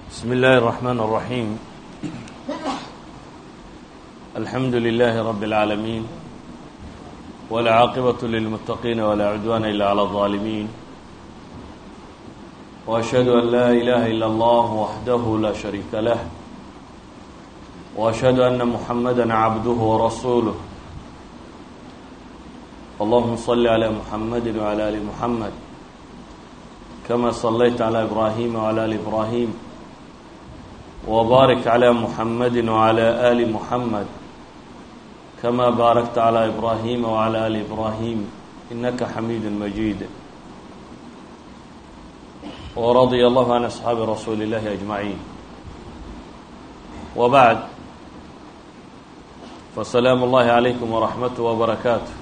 بسم الله الرحمن الرحيم الحمد لله رب العالمين والعاقبة للمتقين ولا عدوان إلا على الظالمين وأشهد أن لا إله إلا الله وحده لا شريك له وأشهد أن محمدا عبده ورسوله اللهم صل على محمد وعلى آل محمد كما صليت على إبراهيم وعلى آل إبراهيم وبارك على محمد وعلى آل محمد كما باركت على إبراهيم وعلى آل إبراهيم إنك حميد مجيد ورضي الله عن أصحاب رسول الله أجمعين وبعد فسلام الله عليكم ورحمته وبركاته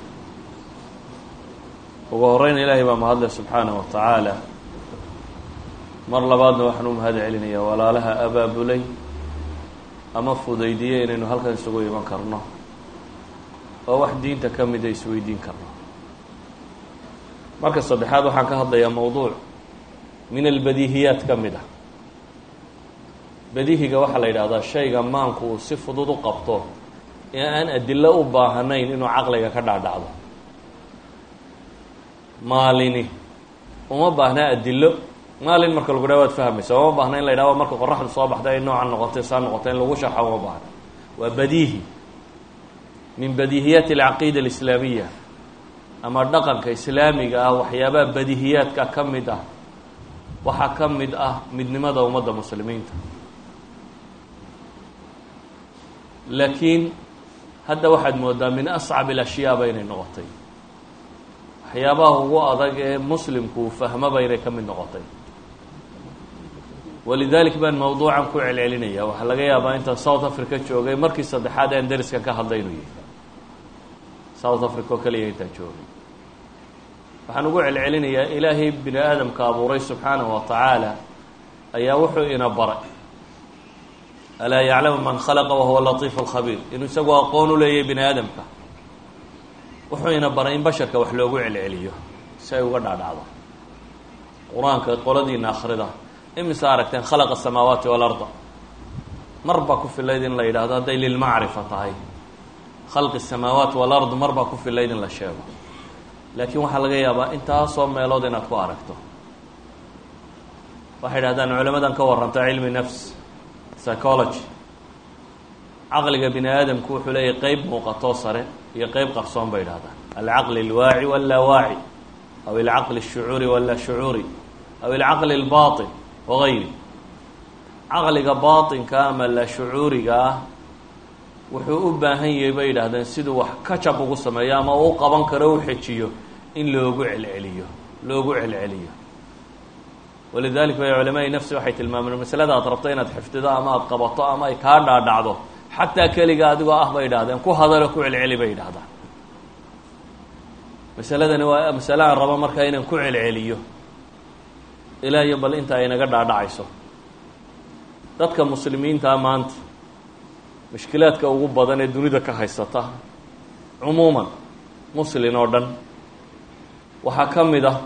ugu horeyna ilaahay baa mahadle subxaanah wa tacaala mar labaadna waxaan u mahad celinayaa walaalaha abaabulay ama fudaydiyey inaynu halkan isugu iman karno oo wax diinta ka mida isweydiin karno marka saddexaad waxaan ka hadlayaa mowduuc min albadiihiyaat ka mid ah badihiga waxaa la yidhahdaa shayga maanku uu si fudud u qabto ee aan adilo u baahanayn inuu caqliga ka dhaadhacdo maalini uma baahnaa adilo maalin marka lagu dhaha waad fahmaysa uma baahna in la yidhahdo marka qoraxdu soo baxda ay noocan noqotay saa noqotay in lagu sharxa uma baahna waa badiihi min badiihiyaati alcaqiida alislaamiya ama dhaqanka islaamiga ah waxyaabaha badiihiyaadka ka mid ah waxaa ka mid ah midnimada ummadda muslimiinta laakiin hadda waxaad moodaa min ascab alashyaaba inay noqotay waxyaabaha ugu adag ee muslimku uu fahmaba inay ka mid noqotay walidalik baan mawduucan ku celcelinaya waxaa laga yaabaa intaan south africa joogay markii saddexaad aan dariskan ka hadlay inuu yahay south africa oo keliya intaan joogay waxaan ugu celcelinayaa ilaahay bini aadamka abuuray subxaanahu wa tacaala ayaa wuxuu ina baray alaa yaclamu man khalaqa wahuwa latiif alkhabiir inuu isagu aqoon u leeyahay bini aadamka wuxuu ina baray in basharka wax loogu celceliyo si ay uga dhaadhacdo qur-aanka qoladiina akhrida imise aragteen khalaqa asamaawaati waalarda mar baa ku filayd in la yidhahdo hadday lilmacrifa tahay khalqi asamaawaati walard mar baa ku filayd in la sheego laakiin waxaa laga yaabaa intaasoo meelood inaad ku aragto waxay idhahdaan culamadan ka warranta cilmi nafs psychology caqliga bini aadamku wuxuu leeyahy qeyb muuqatoo sare iyo qeyb qarsoon bay idhahdaan alcaqli alwaaci wallaa waaci aw alcaqli alshucuuri wallaa shucuuri aw alcaqli albaatin wagayri caqliga baatinka ama la shucuuriga ah wuxuu u baahan yahay bay yidhahdeen siduu wax kajab ugu sameeyo ama uu qaban karo u xejiyo in loogu celceliyo loogu celceliyo walidalik bay culamaai nafsi waxay tilmaameen masalada aad rabto inaad xifdido ama aada qabato ama ay kaa dhaadhacdo xataa keliga adigoo ah bay yidhahdeen ku hadalo ku celceli bay yidhahdaan masaladani waa masale aan rabo markaa inaan ku celceliyo ilaa iyo bal inta ay naga dhaadhacayso dadka muslimiintaa maanta mushkilaadka ugu badan ee dunida ka haysata cumuuman muslin oo dhan waxaa ka mid ah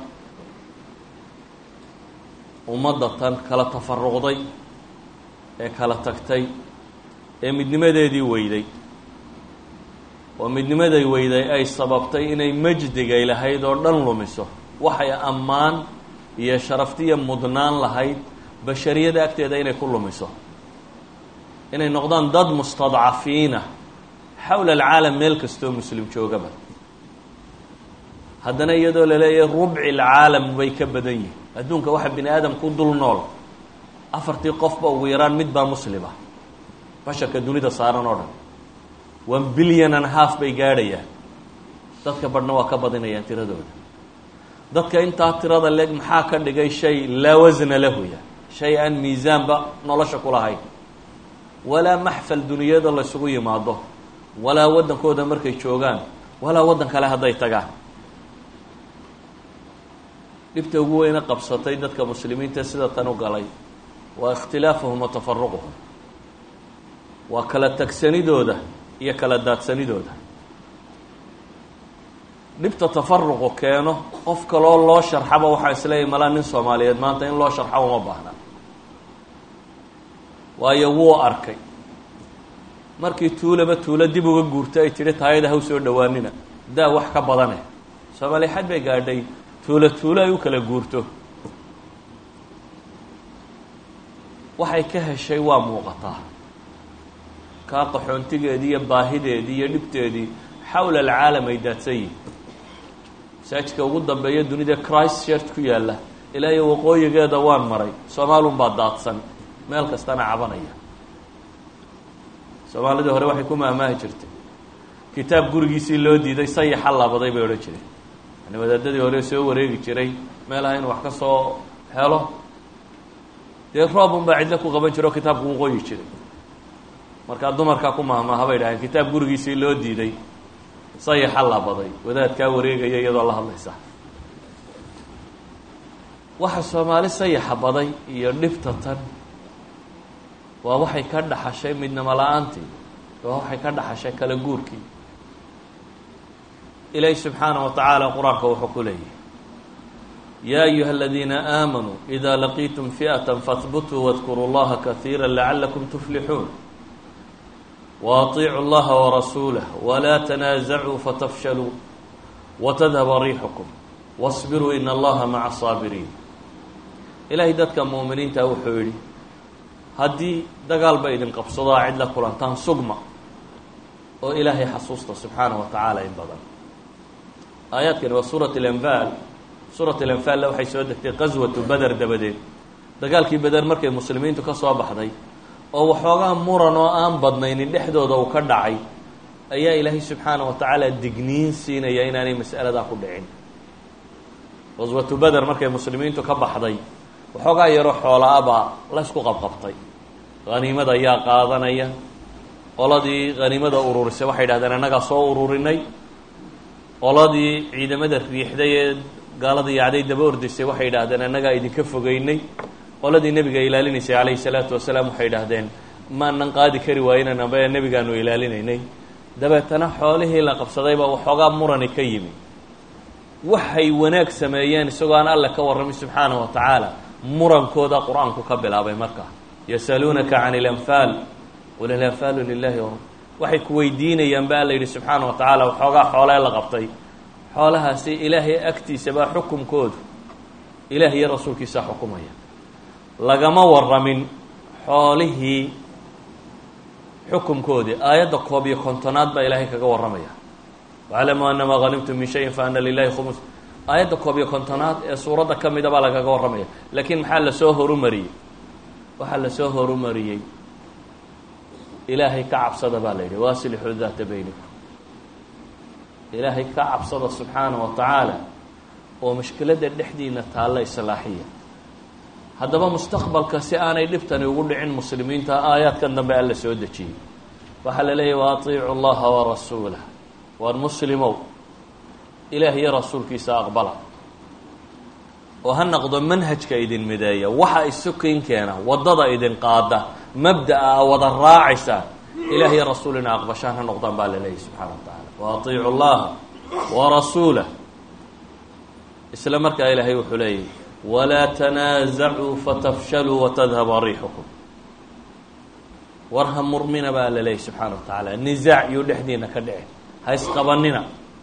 ummadda tan kala tafaruqday ee kala tagtay ee midnimadeedii weyday oo midnimaday weyday ay sababtay inay majdigay lahayd oo dhan lumiso waxay ammaan iyo sharaftiya mudnaan lahayd bashariyada agteeda inay ku lumiso inay noqdaan dad mustadcafiina xawla alcaalam meel kastoo muslim joogaba haddana iyadoo la leeyahay rubci alcaalam bay ka badan yihin adduunka waxa bini aadam ku dul nool afartii qofba ugu yaraan mid baa muslima basharka dunida saaran oo dhan one billion and half bay gaadhayaan dadka badhna waa ka badinayaan tiradooda dadka intaa tirada leeg maxaa ka dhigay shay laa wasna lahuya shay aan miisaanba nolosha ku lahayn walaa maxfal duniyada laysugu yimaado walaa waddankooda markay joogaan walaa waddan kale hadday tagaan dhibta ugu weyne qabsatay dadka muslimiinta sida tan u galay waa ikhtilaafuhum wa tafaruquhum waa kala tagsanidooda iyo kala daadsanidooda dhibta tafaruqu keeno qof kaloo loo sharxaba waxaa isleeyahy malaa nin soomaaliyeed maanta in loo sharxa uma baahna waayo wuu arkay markii tuulaba tuulo dib uga guurto ay tidhi taayada ha u soo dhowaanina daa wax ka badane soomaaliya xad bay gaadhay tuulo tuulo ay u kala guurto waxay ka heshay waa muuqataa kaa qaxoontigeedii iyo baahideedii iyo dhibteedii xawla alcaalam ay daadsan yihin masaajidka ugu dambeeya dunida christ church ku yaalla ilaa iyo waqooyigeeda waan maray soomaalun baa daadsan meel kastana cabanaya soomaalidii hore waxay ku maamaahi jirtay kitaab gurigiisii loo diiday sayaxa labaday bay odhan jireen yani wadaadadii hore soo wareegi jiray meelaha inuu wax ka soo helo dee roobun baa cidlo ku qaban jira oo kitaabku u qoyi jiray markaa dumarkaa ku maahmaaha bay dhaheen kitaab gurigiisii loo diiday sayaxa labaday wadaadkaa wareegaya iyadoo la hadlaysa waxa soomaali sayaxa baday iyo dhibta tan waa waxay ka dhaxashay midnimo la-aantii waa waxay ka dhaxashay kala guurkii ilaahi subxaanaه wa tacaala qur-aanka wuxuu ku leeyahy ya ayuha aladiina aamanuu ida laqiitum fiئaة fahbutuu wadkuruu اllaha kahiira lacalakum tuflixuun waaطiicuu اllaha warasuulah walaa tanaasacuu fatafshaluu watadhaba riixukum wاصbiruu in allaha maca الsaabiriin ilaahay dadka muuminiinta wuxuu yihi haddii dagaal ba idin qabsado a cid la kulantaan sugma oo ilaahay xasuusta subxaanaه wa tacaala in badan aayaadkani waa suurat اlanfaal suurat alanfaalna waxay soo degtay qaswatu beder dabadeed dagaalkii beder markay muslimiintu ka soo baxday oo waxoogaa muran oo aan badnaynin dhexdooda uu ka dhacay ayaa ilaahay subxaanaه wa tacaala digniin siinaya inaanay mas'aladaa ku dhicin qaswatu beder markay muslimiintu ka baxday waxoogaa yaroo xoola-abaa la ysku qabqabtay haniimada ayaa qaadanaya qoladii haniimada ururisay waxay dhahdeen annagaa soo ururinay qoladii ciidamada riixday ee gaalada yacday daba ordaysay waxay idhaahdeen annagaa idinka fogeynay qoladii nebiga ilaalinaysay calayhi salaatu wasalaam waxay idhaahdeen maanan qaadi kari waayinan amba nebigaanu ilaalinaynay dabeetana xoolihii la qabsadayba waxoogaa murani ka yimi waxay wanaag sameeyeen isagoo aan alle ka warramay subxaanahu wa tacaala murankooda qur-aanku ka bilaabay markaa yasaluunaka can ilanfaal qul ilanfaalu lilahi waxay ku weydiinayaan ba alla yidhi subxaana wa tacaala waxoogaa xoolee la qabtay xoolahaasi ilaahay agtiisabaa xukumkoodu ilaah iyo rasuulkiisaa xukumaya lagama warramin xoolihii xukumkoodii aayadda koob iyo kontonaad baa ilaahay kaga warramaya waclamuu anamaa hanimtum min shayin fa ana lilahi khumus aayadda koob iyo kontonaad ee suuradda ka mida baa lagaga warramaya laakiin maxaa lasoo horumariyey waxaa lasoo horumariyey ilaahay ka cabsada baa la yidhi waasilixuu daata beynikum ilaahay ka cabsada subxaana wa tacaala oo mushkiladda dhexdiina taalla islaaxiya haddaba mustaqbalka si aanay dhibtani ugu dhicin muslimiinta aayaadkan dambe alla soo dejiyey waxaa la leeyahy wa atiicu llaha warasuulah waar muslimow ilaah iyo rasuulkiisa aqbala oo ha noqdo manhajka idin mideeya waxa isukin keena waddada idin qaada mabda'a a wada raacaysa ilaah iyo rasuul ina aqbashaan ha noqdaan baa la leeyahy subxaana wa tacaala wa atiicu llaha warasuulah isla markaa ilaahay wuxuu leeyahy walaa tanaasacuu fatafshaluu watadhaba riixukum war ha murmina baa la leeyahy subxaana wa tacaala nisaac yuu dhexdiina ka dhici ha isqabanina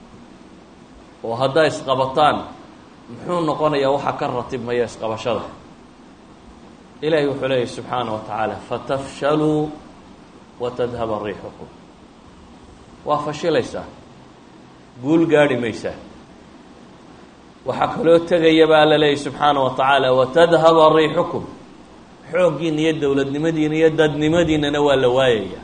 oo haddaa isqabataan muxuu noqonayaa waxaa ka ratibmaya isqabashada ilaahay wuxuu leeyahy subxaana wa tacaala fatafshaluu watadhaba riixukum waa fashilaysaa guul gaadhi maysaa waxaa kaloo tegaya baa la leeyahy subxaana wa tacaala watadhaba riixukum xooggiina iyo dowladnimadiina iyo dadnimadiinana waa la waayaya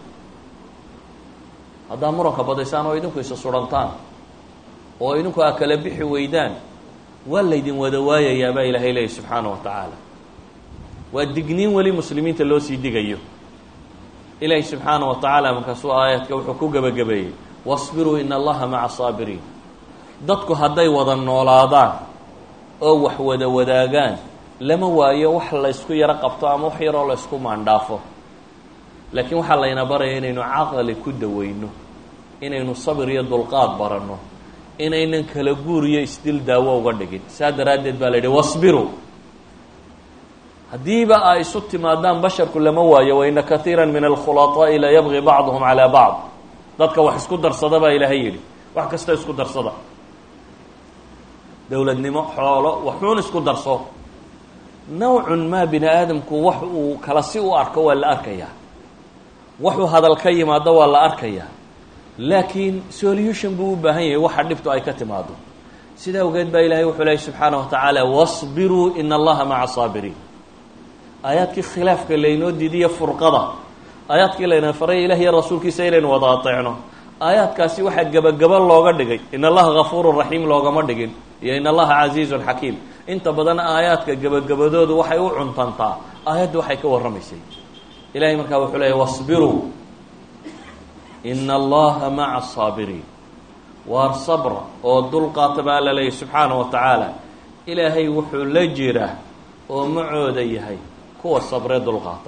haddaa muranka badaysaan oo idinku isa surantaan oo idinku aa kala bixi weydaan waa laydin wada waayayaa baa ilaahay leeyahy subxaana wa tacaala waa digniin weli muslimiinta loo sii digayo ilaahay subxaana wa tacaala markaasuu aayaadka wuxuu ku gebagabeeyey wasbiruu ina allaha maca saabiriin dadku hadday wada noolaadaan oo wax wada wadaagaan lama waayo wax laysku yaro qabto ama wax yaroo laysku maandhaafo laakiin waxaa layna baraya inaynu caqli ku daweyno inaynu sabir iyo dulqaad baranno inaynan kala guur iyo isdil daawo uga dhigin saa daraaddeed baa la yidhi wasbiruu haddiiba ay isu timaadaan basharku lama waayo waina kaiira min alkhulaطaa'i la yabgi bacduhum calaa bacd dadka wax isku darsada baa ilaahay yidhi wax kasta isku darsada dowladnimo xoolo waxuun isku darso nawcun maa bini aadamku wax uu kala si u arko waa la arkayaa waxuu hadal ka yimaado waa la arkayaa laakiin solution buu u baahan yahay waxa dhibtu ay ka timaado sidaa awgeed baa ilahay wuxuu lehay subxaanaه wa tacaala wاصbiruu in allaha maca saabiriin aayaadkii khilaafka laynoo diidiya furqada aayaadkii layna faray ilah iyo rasuulkiisa inaynu wada ateecno aayaadkaasi waxaa gebagabo looga dhigay in allaha gafuuru raxiim loogama dhigin iyo in allaha casiizun xakiim inta badan aayaadka gebagabadoodu waxay u cuntantaa aayadda waxay ka warramaysay ilahay markaa wuxuu leeyahy wاصbiruu in allaha maca saabiriin waar sabra oo dulqaata baa alla leeyahy subxaanaه wa tacaala ilaahay wuxuu la jira oo macooda yahay kuwa sabree dulqaata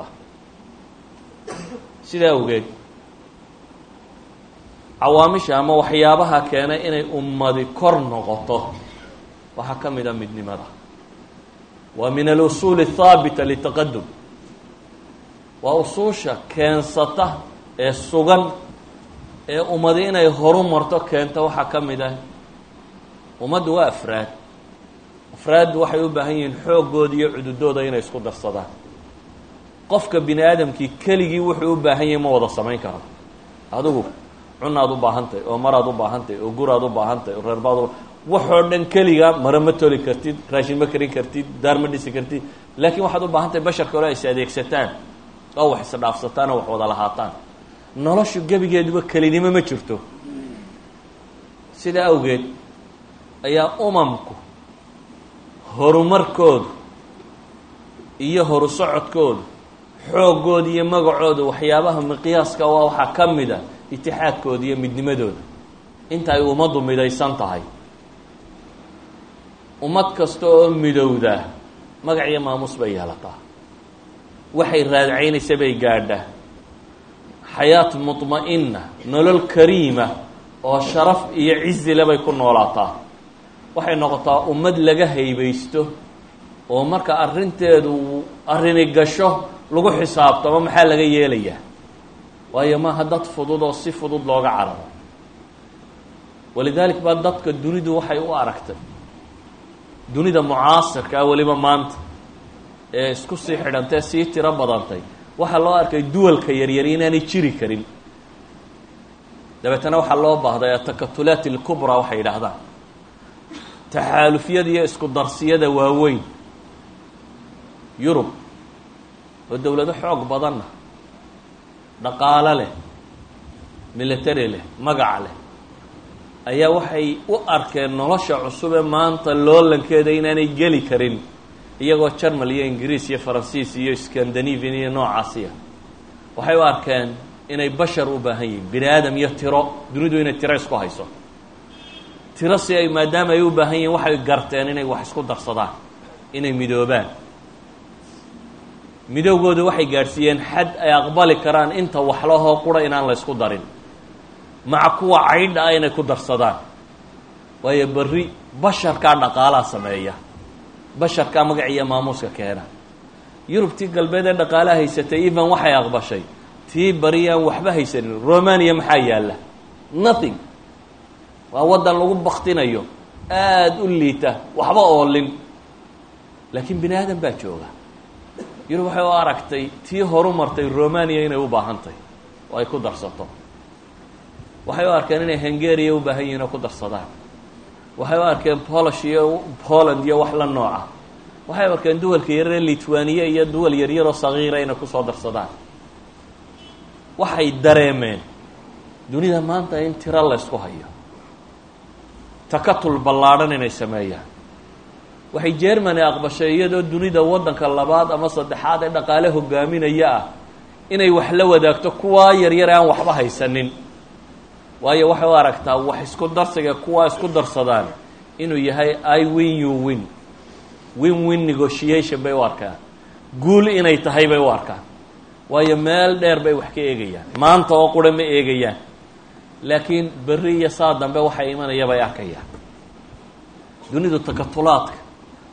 sidaa awgeed cawaamisha ama waxyaabaha keenay inay ummadi kor noqoto waxaa ka mid a midnimada waa min alusuuli الthaabita litaqadum waa usuusha keensata ee sugan ee ummadi inay horu marto keento waxaa ka mid ah ummaddu waa afraad afraaddu waxay u baahan yihiin xooggooda iyo cududooda inay isku darsadaan qofka bini aadamkii keligii wuxuu u baahan yahay ma wada samayn karo adigu cunaad u baahantahy oo maraad u baahantahy oo guraad u baahantahy oo reerbaad u waxoo dhan keliga mare ma toli kartid raashin ma karin kartid daar ma dhisi kartid laakiin waxaad u baahan tahay basharka hore is adeegsataan oo wax isdhaafsataan oo wax wada lahaataan noloshu gebigeeduba kelinimo ma jirto sidaa awgeed ayaa umamku horumarkoodu iyo horu socodkoodu xooggooda iyo magacooda waxyaabaha miqyaaska waa waxaa ka mid a itixaadkooda iyo midnimadooda inta ay ummaddu midaysan tahay ummad kasta oo midowdaa magac iyo maamuus bay yeelataa waxay raadcaynaysa bay gaadhaa xayaat mudma'ina nolol kariima oo sharaf iyo cizile bay ku noolaataa waxay noqotaa ummad laga haybaysto oo marka arrinteedu arrini gasho lagu xisaabtamo maxaa laga yeelayaa waayo maaha dad fudud oo si fudud looga cararo walidaalik baa dadka dunidu waxay u aragtay dunida mucaasirka ah weliba maanta ee isku sii xidhantee sii tiro badantay waxaa loo arkay duwalka yaryari inaanay jiri karin dabeetana waxaa loo baahday atakatulaat alkubraa waxay yidhaahdaan taxaalufyada iyo isku darsiyada waaweyn yurub oo dowlado xoog badanna dhaqaalo leh military leh magac leh ayaa waxay u arkeen nolosha cusub ee maanta loolankeeda inaanay geli karin iyagoo jarmal iyo ingiriis iyo faransiis iyo scandinavian iyo noocaasiya waxay u arkeen inay bashar u baahan yihiin bini aadam iyo tiro dunidu inay tiro isku hayso tiro si ay maadaama ay u baahan yihiin waxay garteen inay wax isku darsadaan inay midoobaan midowgooda waxay gaadhsiiyeen xad ay aqbali karaan inta waxlahoo qura inaan la ysku darin maca kuwa caydha ah inay ku darsadaan waayo berri basharkaa dhaqaalaa sameeya basharkaa magac iyo maamuuska keena yurubtii galbeed ee dhaqaalaha haysatay even waxay aqbashay tii bari aan waxba haysanin romania maxaa yaalla nothing waa waddan lagu baktinayo aada u liita waxba oolin laakiin bini aadan baa jooga yurub waxay u aragtay tii horu martay romania inay u baahantahy oo ay ku darsato waxay u arkeen inay hungariya u baahan yihin oo ku darsadaan waxay u arkeen polish iyo poland iyo wax la nooca waxay u arkeen duwalka yarare litwaniya iyo duwal yaryaroo sagiira inay kusoo darsadaan waxay dareemeen dunida maanta in tiro la ysku hayo takatul ballaadhan inay sameeyaan waxay germany aqbashay iyadoo dunida waddanka labaad ama saddexaad ee dhaqaale hogaaminaya ah inay wax la wadaagto kuwaa yaryar aan waxba haysanin waayo waxay u aragtaa wax isku darsiga kuwaa isku darsadaan inuu yahay i win you win win win negotiation bay u arkaan guul inay tahay bay u arkaan waayo meel dheer bay wax ka eegayaan maanta oo qura ma eegayaan laakiin berri iyo saa dambe waxay imanaya bay arkayaan dunidu takatulaadka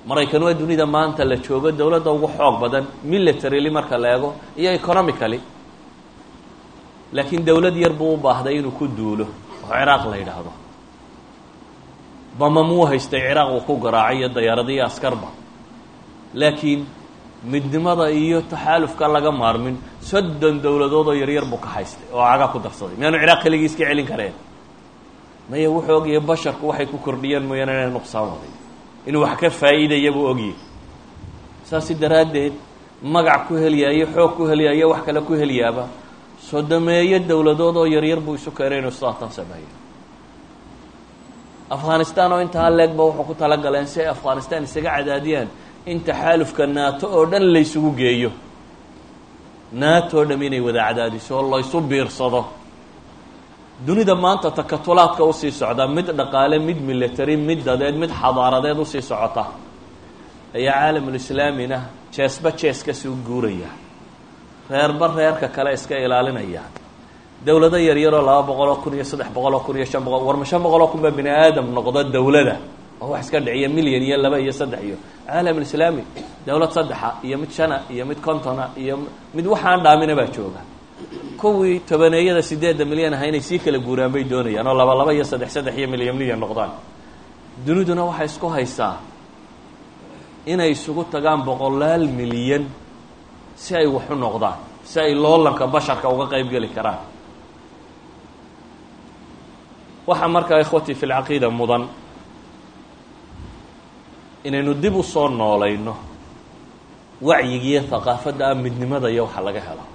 maraykan waa dunida maanta la joogo dowladda ugu xoog badan militarily marka la eego iyo economically laakiin dowlad yar buu u baahday inuu ku duulo oo ciraaq la yidhaahdo bamamuu haystay ciraaq uu ku garaacay iyo dayaaradiyo askarba laakiin midnimada iyo taxaalufka laga maarmin soddon dowladood oo yaryar buu ka haystay oo caga ku darsaday miyaanu ciraaq keligii iska celin kareen maya wuxuu ogyahay basharku waxay ku kordhiyaan mooyaane inay nuqsaan waday inuu wax ka faa'iidaya buu ogyahay saasi daraaddeed magac ku heliyaayo xoog ku heliyaayo wax kale ku heliyaaba sodomeeyo dowladood oo yaryar buu isu keenay inuu sidaatan sameeyo afghanistan oo intaa leegba wuxuu ku talagaleen si ay afghanistan isaga cadaadiyaan in taxaalufka naato oo dhan laysugu geeyo naato o dham inay wada cadaadiso oo laysu biirsado dunida maanta takatulaadka usii socda mid dhaqaale mid military mid dadeed mid xadaaradeed usii socota ayaa caalamulislaamina jeesba jees kasuu guuraya reerba reerka kale iska ilaalinaya dowlado yaryaroo laba boqoloo kun iyo saddex boqoloo kun iyo shan boqol warma shan boqoloo kun baa bini aadam noqdo dowlada oo wax iska dhiciya milyan iyo laba iyo saddex iyo caalamulislaami dowlad saddexa iyo mid shana iyo mid contona iyo mid waxaan dhaamina baa jooga kuwii tobaneeyada sideedda milyan aha inay sii kala guuraan bay doonayaan oo laba laba iyo saddex saddex iyo milyan milyan noqdaan duniduna waxay isku haysaa inay isugu tagaan boqolaal milyan si ay wax u noqdaan si ay loolanka basharka uga qeyb geli karaan waxaa markaa ikhwatii fi lcaqiida mudan inaynu dib u soo noolayno wacyigiiyo haqaafadda ah midnimada iyo waxa laga helo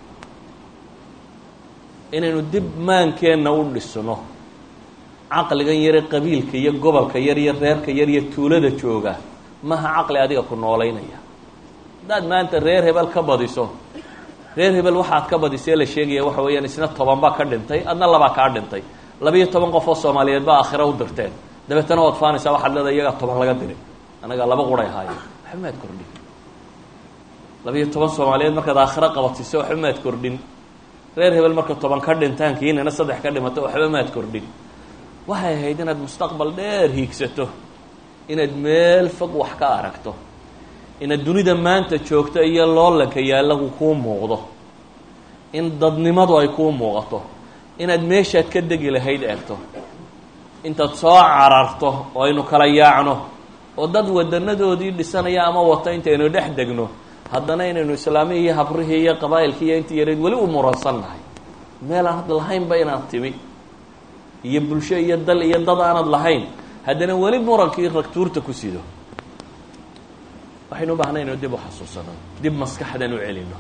inaynu dib maankeenna u dhisno caqligan yare qabiilka iyo gobolka yar iyo reerka yar iyo tuulada jooga maha caqli adiga ku noolaynaya haddaad maanta reer hebel ka badiso reer hebel waxaad ka badisee la sheegaya waxa weeyaan isna toban baa ka dhintay adna labaa kaa dhintay labiyo toban qof oo soomaaliyeed baa aakhira u dirteen dabeetana waad faanaysaa waxaad leedahay iyagaa toban laga diray anagaa laba quray ahaayeen waxba maad kordhin labiyo toban soomaaliyeed markaad aakhiro qabadsiiso waxba maad kordhin reer hebel marka toban ka dhintaan kiinana saddex ka dhimato waxba maad kordhin waxay ahayd inaad mustaqbal dheer hiigsato inaad meel fog wax ka aragto inaad dunida maanta joogto iyo loolanka yaallagu kuu muuqdo in dadnimadu ay kuu muuqato inaad meeshaad ka degi lahayd eegto intaad soo cararto oo aynu kala yaacno oo dad wadanadoodii dhisanaya ama wato intaynu dhex degno haddana inaynu islaamihii iyo habrihii iyo qabaa'ilkii iyo intii yareyd weli u muransan nahay meel aan had lahaynba inaad timi iyo bulsho iyo dal iyo dad aanad lahayn haddana weli murankii ragtuurta ku sido waxaynu u baahnay inu dib u xasuusano dib maskaxdan u celino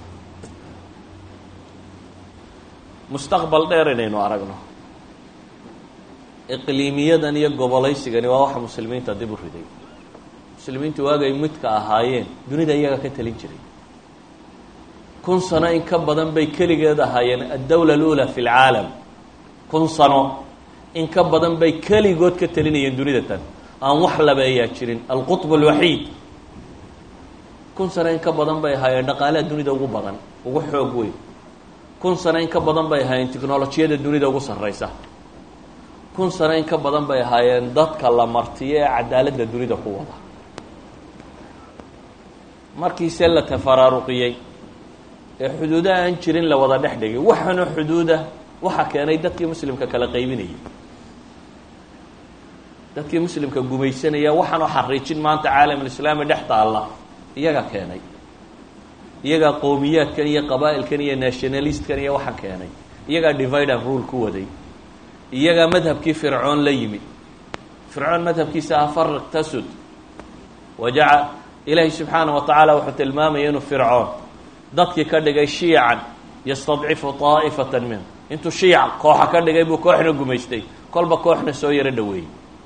mustaqbal dheer inaynu aragno iqliimiyadan iyo gobolaysigani waa waxa muslimiinta dib u riday muslimiintu waagay midka ahaayeen dunida iyaga ka talin jiray kun sano in ka badan bay keligeed ahaayeen addawla alula fi lcaalam kun sano in ka badan bay keligood ka talinayeen dunida tan aan wax labeeyaa jirin alqutb alwaxiid kun sano in ka badan bay ahaayeen dhaqaalaha dunida ugu badan ugu xoog weyn kun sano in ka badan bay ahaayeen technolojiyada dunida ugu sarreysa kun sano in ka badan bay ahaayeen dadka la martiyo ee cadaaladda dunida ku wada markiise la tafaraaruqiyey ee xuduudo aan jirin la wada dhex dhigay waxaana xuduuda waxa keenay dadkii muslimka kala qaybinayay dadkii muslimka gumaysanaya waxaanoo xariijin maanta caalamulislaami dhex taalla iyaga keenay iyagaa qowmiyaadkan iyo qabaa'ilkan iyo nationalistkan iyo waxaan keenay iyagaa divide and rule ku waday iyagaa madhabkii fircoon la yimid fircoon madhabkiisa ah fariq tasud wajaca ilaahay subxaana wa tacaala wuxuu tilmaamaya inuu fircoon dadkii ka dhigay shiican yastadcifu taa'ifatan minhu intuu shiic kooxa ka dhigay buu kooxna gumaystay kolba kooxna soo yaro dhaweeyey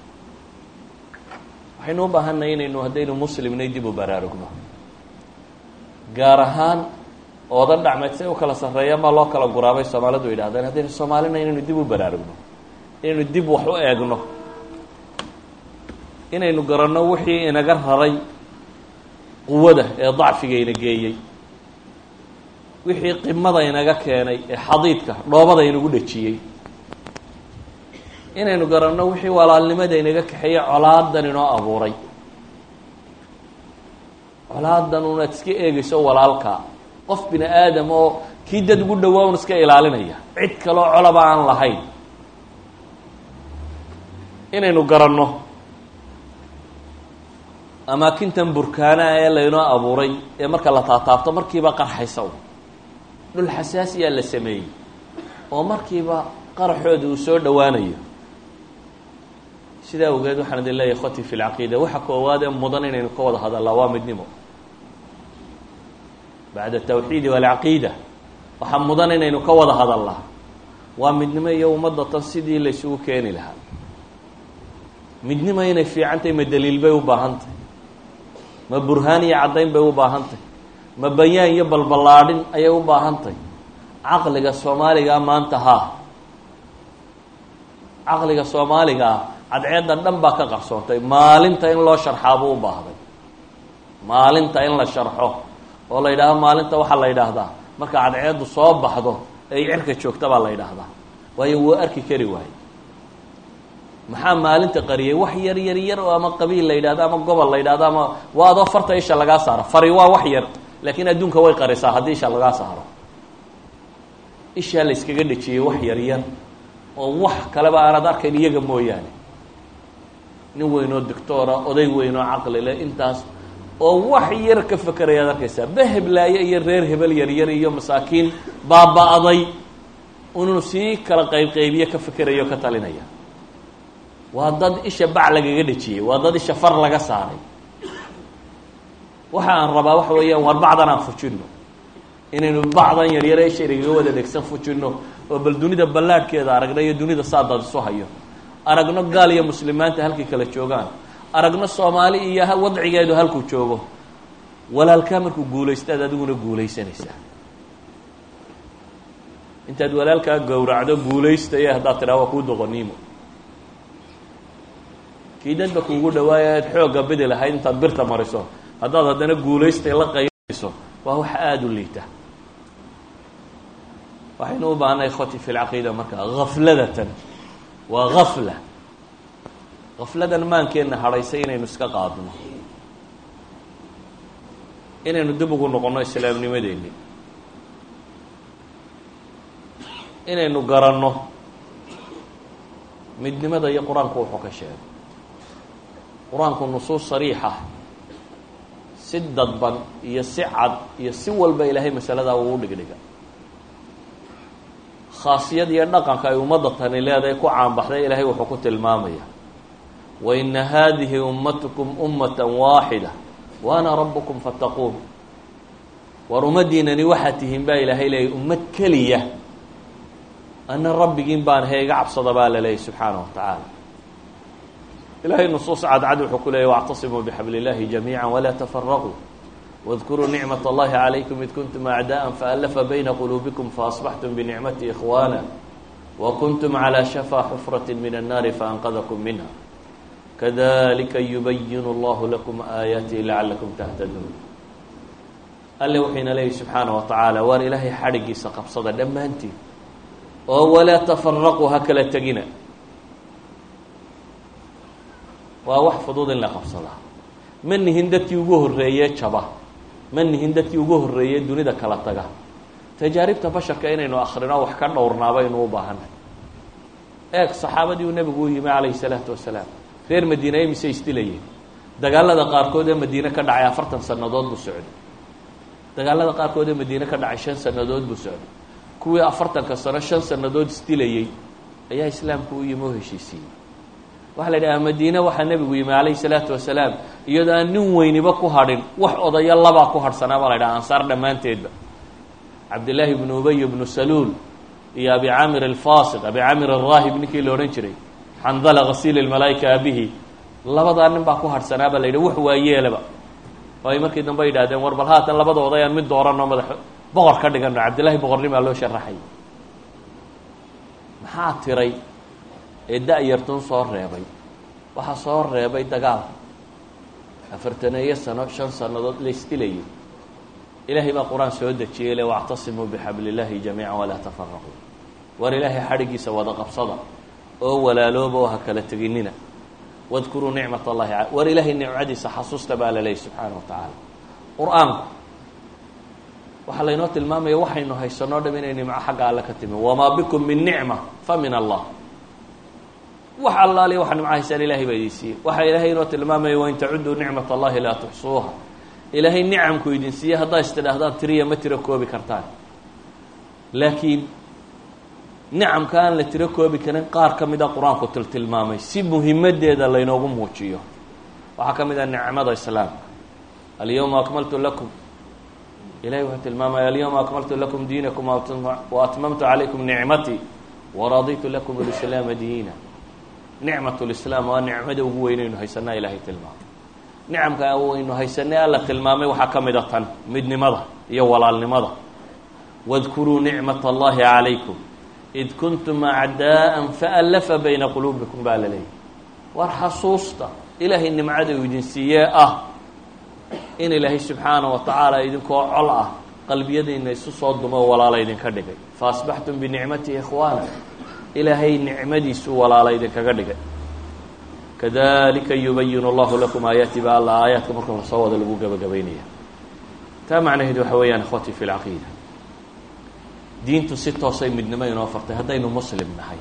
waxaynu u baahanay inaynu haddaynu muslimnay dib u baraarugno gaar ahaan oodan dhacmeed say u kala sarreeya ma loo kala guraabay soomaalidu yidhahdeen haddaynu soomaalina inaynu dib u baraarugno inaynu dib wax u eegno inaynu garanno wixii inaga raray quwada ee dacfiga ina geeyey wixii qimada inaga keenay ee xadiidka dhoobada inagu dhejiyey inaynu garanno wixii walaalnimada inaga kaxeeyey colaadan inoo abuuray colaadan unaad iska eegayso walaalka qof bini aadam oo kii dad ugu dhawaa un iska ilaalinaya cid kaloo colaba aan lahayn inaynu garanno amaakintan burkaanaha ee laynoo abuuray ee marka la taataabto markiiba qarxaysa dhul xasaasiyaa la sameeyey oo markiiba qaraxooda uu soo dhowaanayo sidaa awgeed waxaan idin leeyahay khoti fi lcaqiida waxa koowaad ee mudan inaynu ka wada hadallaa waa midnimo bacda atawxiidi walcaqiida waxaa mudan inaynu ka wada hadallaa waa midnimo iyo ummadda tan sidii laysugu keeni lahaa midnimo inay fiicantahy ma daliil bay u baahan tahy ma burhaan iyo caddayn bay u baahan tahy ma bayaan iyo balballaadhin ayay u baahan tahy caqliga soomaaligaa maanta haa caqliga soomaaligaa cadceedda dhan baa ka qarsoontay maalinta in loo sharxaabuu u baahday maalinta in la sharxo oo la yidhaahdo maalinta waxaa la yidhaahdaa marka cadceeddu soo baxdo ay cirka joogta baa la yidhaahdaa waayo wuu arki kari waaye maxaa maalinta qariyay wax yar yar yar oo ama qabiil la yidhahdo ama gobol la yidhahdo ama waa adoo farta isha lagaa saaro fari waa wax yar laakiin adduunka way qarisaa haddii isha lagaa saaro ishaa la yskaga dhejiyey wax yar yar oo wax kaleba aanad arkayn iyaga mooyaane nin weynoo doctoora oday weynoo caqli leh intaas oo wax yar ka fekerayaad arkaysaa beheblaaye iyo reer hebel yaryar iyo masaakiin baaba-day inuu sii kala qaybqaybiyo ka fekerayo ka talinaya waa dad isha bac lagaga dhejiyey waa dad isha far laga saaray waxa aan rabaa waxa weeyaan war bacdan aan fujinno inaynu bacdan yaryare isha inagaga wada dhegsan fujinno oo bal dunida ballaadhkeeda aragno iyo dunida saadaad isu hayo aragno gaal iyo muslimaanta halkay kala joogaan aragno soomaali iyo wadcigeedu halkuu joogo walaalkaa markuu guulaystaad adiguna guulaysanaysaa intaad walaalkaa gowracdo guulaystaya haddaad tidhaha waa kuu doqoniimo kii dadba kuugu dhawaaya aad xoogga bidi lahayd intaad birta mariso haddaad haddana guulaystay la qaybayso waa wax aada u liita waxaynu u baahnay khoti fi lcaqiida marka hafladatan waa gafla gafladan maankeenna hadhaysay inaynu iska qaadno inaynu dib ugu noqonno islaamnimadeenni inaynu garanno midnimada iyo qur-aanku wuxuu ka sheegay qur-aanku nusuus sariixa si dadban iyo si cad iyo si walba ilaahay masaladaa uu u dhigdhiga khaasiyad iyo dhaqanka ay ummadda tani leedahay ku caanbaxday ilaahay wuxuu ku tilmaamaya waina haadihi ummatukum ummata waaxida wa ana rabukum fattaquun war ummaddiinani waxaad tihiin baa ilaahay leeyay ummad keliya ana rabbigiin baan he iga cabsada baa la leeyay subxaana wa tacaala ilahay nusuus cadcad wuxuu ku leeyay wاctasimuu bxabl اllahi jamiica walaa tafaraquu واdkuruu nicmaة اllahi عalaykum id kuntum acdaءa faأlafa bayna quluubikum faasbaxtum binicmati ikhwana wakuntum عalى shafى xufraة min الnaari faanqadkum minha kadalika yubayin اllahu lakum aayaatihi lacalakum tahtaduun alle wuxuyna leeyahy subxaana wa tacaala waar ilaahay xadhigiisa qabsada dhammaantiin oo walaa tafaraquu ha kala tegina waa wax fudud in la qabsadaa ma nihin dadkii ugu horreeye jaba ma nihin dadkii ugu horreeyey dunida kala taga tajaaribta basharka inaynu akrino wax ka dhowrnaaba aynu u baahanay eeg saxaabadii uu nebigu u yimi calayhi salaatu wasalaam reer madiina imise isdilayeen dagaalada qaarkood ee madiine ka dhacay afartan sannadood buu socday dagaalada qaarkood ee madiine ka dhacay shan sannadood buu socday kuwii afartanka sano shan sannadood isdilayey ayaa islaamku u yimi oo heshiisiiyey waxaa la yidhaha madiine waxaa nebigu yimi calayhi salaatu wasalaam iyadoo aan nin weyniba ku hadhin wax odayo labaa ku hadhsanaa baa la yidhaha ansaar dhammaanteedba cabdillaahi ibnu ubay ibnu saluul iyo abi camir alfasiq abi camir alraahib ninkii la odhan jiray xandala hasiil ilmalaa'ika abihi labadaa nin baa ku hadhsanaa baa la yidhi wax waayeelaba oo ay markii dambe yidhahdeen war bal haatan labada oday aan mid dooranno madax boqor ka dhigano cabdillahi boqornimaa loo sharaxay maxaa tiray ee da-yartun soo reebay waxaa soo reebay dagaal afartaneeyo sano shan sannadood la isdilayay ilaahay baa qur-aan soo dejiyey le wactasimuu bixabli illaahi jamiica walaa tafaraquu war ilaahay xadhigiisa wada qabsada oo walaalooba oo ha kala teginina wadkuruu nicmat allahi war ilaahay nicmadiisa xasuusta baa la leeyay subxaana wa tacaala qur-aanku waxaa laynoo tilmaamaya waxaynu haysanoo dham inay nimco xagga alle ka timi wamaa bikum min nicma fa min allah wax allaaliya waxa nimco haysaan ilahay baa idin siiyey waxaa ilaahay inoo tilmaamaya wain tacuduu nicmat allahi laa tuxsuuha ilaahay nicamku idin siiye haddaa is tidhaahdaan tiriya ma tiro koobi kartaan laakiin nicamka aan la tiro koobi karin qaar ka mida qur-aanku tiltilmaamay si muhimadeeda laynoogu muujiyo waxaa ka mid ah nicmada islaamka alyawma akmaltu lakum ilahay wuxuu tilmaamaya alyawma akmaltu lakum diinakum wa atmamtu calaykum nicmatii waraditu lakum alislaama diina nicmat lislaam waa nicmada ugu weynaynu haysanaa ilahay tilmaamay nicamka waynu haysanay alla tilmaamay waxaa ka mid a tan midnimada iyo walaalnimada wadkuruu nicmat allahi calaykum id kuntum acdaa'an faallafa bayna quluubikum baa la leeyahy war xasuusta ilaahay nimcada uu idin siiyee ah in ilaahay subxaana wa tacaala idinkoo col ah qalbiyadiina isu soo dumo walaala idinka dhigay fa asbaxtum binicmatihi ikhwaana ilaahay nicmadiisu walaala idinkaga dhigay kadalika yubayinu allahu lakum aayaati ba alla aayaadka marka lasoo wada lagu gabagabaynaya taa macnaheedu waxa weeyaan ikhwati fi lcaqiida diintu si toosay midnimo inoo fartay haddaynu muslim nahay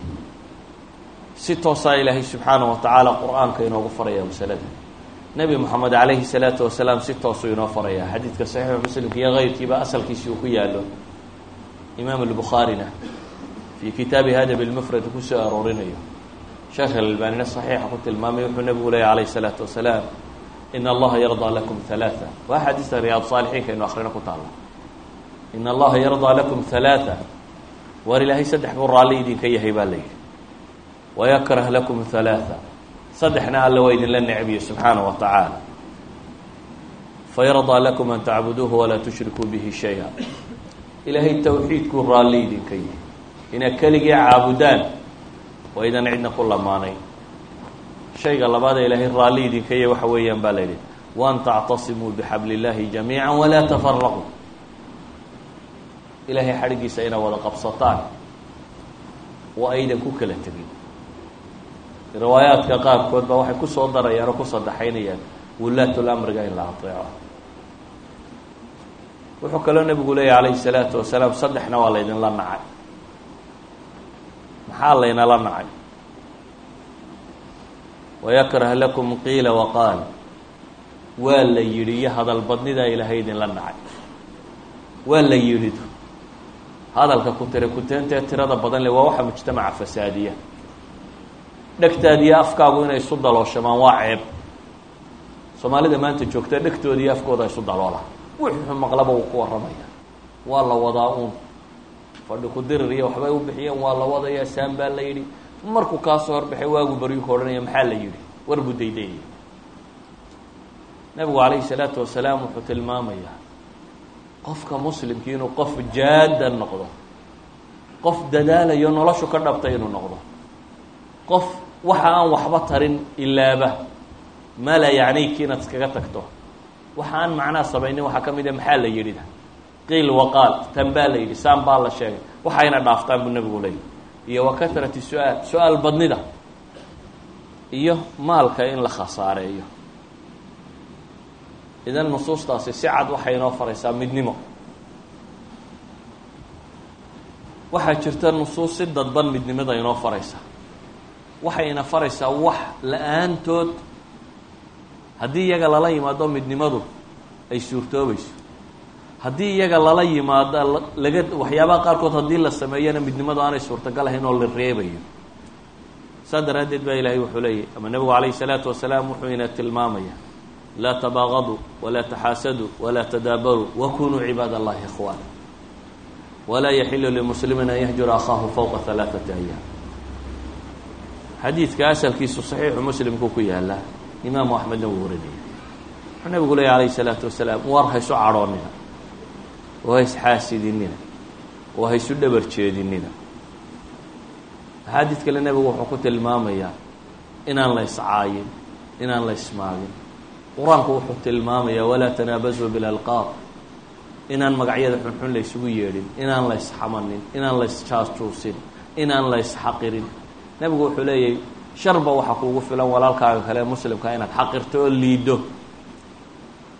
si toosaa ilaahay subxaana wa tacaala qur-aanka inoogu faraya masalada nebi moxamed calayhi salaatu wasalaam si toosuu inoo faraya xadiidka saxiixu muslimka iyo keyrkiiba asalkiisi uu ku yaalo imaam albukhaarina fii kitaabi hadab lmufrad kusoo aroorinayo sheekh alalbaanina saxiixa ku tilmaamay wuxuu nebigu leeyay calayhi salaatu wasalaam in allaha yardaa lakum halaaa waa xadiista riyaad saalixiinka inu akrino ku taalla in allaha yardaa lakum halaaa waar ilaahay saddex buu raalli idinka yahay baa la yidhi wayakrah lakum halaaa saddexna alle waa idinla necbiye subxaana wa tacaala fayardaa lakum an tacbuduuhu walaa tushrikuu bihi shaya ilaahay towxiidkuu raalli idinka yahay inaad keligii caabudaan waa idan cidna ku lamaanayn shayga labaad ee ilaahay raalli idinka yahay waxa weeyaan baa la yidhi waan tactasimuu bixabli illaahi jamiica walaa tafaraquu ilaahay xadhiggiisa inaad wada qabsataan oo aydan ku kala tegin riwaayaadka qaarkood ba waxay kusoo darayaan oo ku sadexaynayaan wulaatul amriga in la ateeco wuxuu kaloo nebigu leeyahy calayhi salaatu wasalaam saddexna waa laydinla nacay maxaa laynala nacay wayakrah lakum qiila waqaal waa la yidhi iyo hadal badnidaa ilaahay idinla nacay waa la yidhidu hadalka ku tira kuteentee tirada badan le waa waxa mujtamaca fasaadiya dhegtaada iyo afkaagu inay isu dalooshamaan waa ceeb soomaalida maanta joogta dhegtooda iyo afkooda isu daloola wuxuu maqlaba uu ku warramaya waa la wadaa uun fadhi ku dirir iyo waxbay u bixiyeen waa la wadaya saan baa la yidhi markuu kaasoo horbaxay waagu baryu ka odhanaya maxaa la yidhi war buu daydayaya nabigu calayhi salaatu wasalaam wuxuu tilmaamayaa qofka muslimkii inuu qof jaada noqdo qof dadaalayo noloshu ka dhabtay inuu noqdo qof waxa aan waxba tarin ilaaba maa laa yacnayki inaad iskaga tagto waxa aan macnaa samaynin waxaa ka mid a maxaa la yidhida qiil waqaal tan baa la yidhi saan baa la sheegay waxayna dhaaftaan buu nebigu leeyay iyo wa kahrati su-aal su-aal badnida iyo maalka in la khasaareeyo idan nusuustaasi si cad waxay inoo faraysaa midnimo waxaa jirta nusuus si dadban midnimada inoo faraysa waxayna faraysaa wax la-aantood haddii iyaga lala yimaado midnimadu ay suurtoobayso haddii iyaga lala yimaado laga waxyaabaha qaarkood haddii la sameeyana midnimadu aanay suurtagal ahayn oo la reebayo saa daraaddeed baa ilaahay wuxuu leeyahy ama nebigu calayhi salaatu wasalaam wuxuu ina tilmaamaya laa tabaaqaduu walaa taxaasaduu walaa tadaabaruu wakunuu cibaad allahi ikhwaana walaa yaxilu limuslimin an yahjura akhaahu fowqa halaaثati ayaam xadiidka asalkiisu saxiixu muslimku ku yaala imaamu axmedna wuu warinaya wuxuu nabigu leeya alayh الsalaatu wasalaam war haysu cadhoonina oo ha isxaasidinina oo ha isu dhabar jeedinina axaadiid kale nebigu wuxuu ku tilmaamayaa inaan la iscaayin inaan la ismaagin qur-aanku wuxuu tilmaamayaa walaa tanaabasuu bilalqaab inaan magacyada xunxun la ysugu yeedhin inaan la isxamanin inaan la isjaajuusin inaan la isxaqirin nebigu wuxuu leeyahy sharba waxaa kuugu filan walaalkaaga kale muslimka inaad xaqirto oo liiddo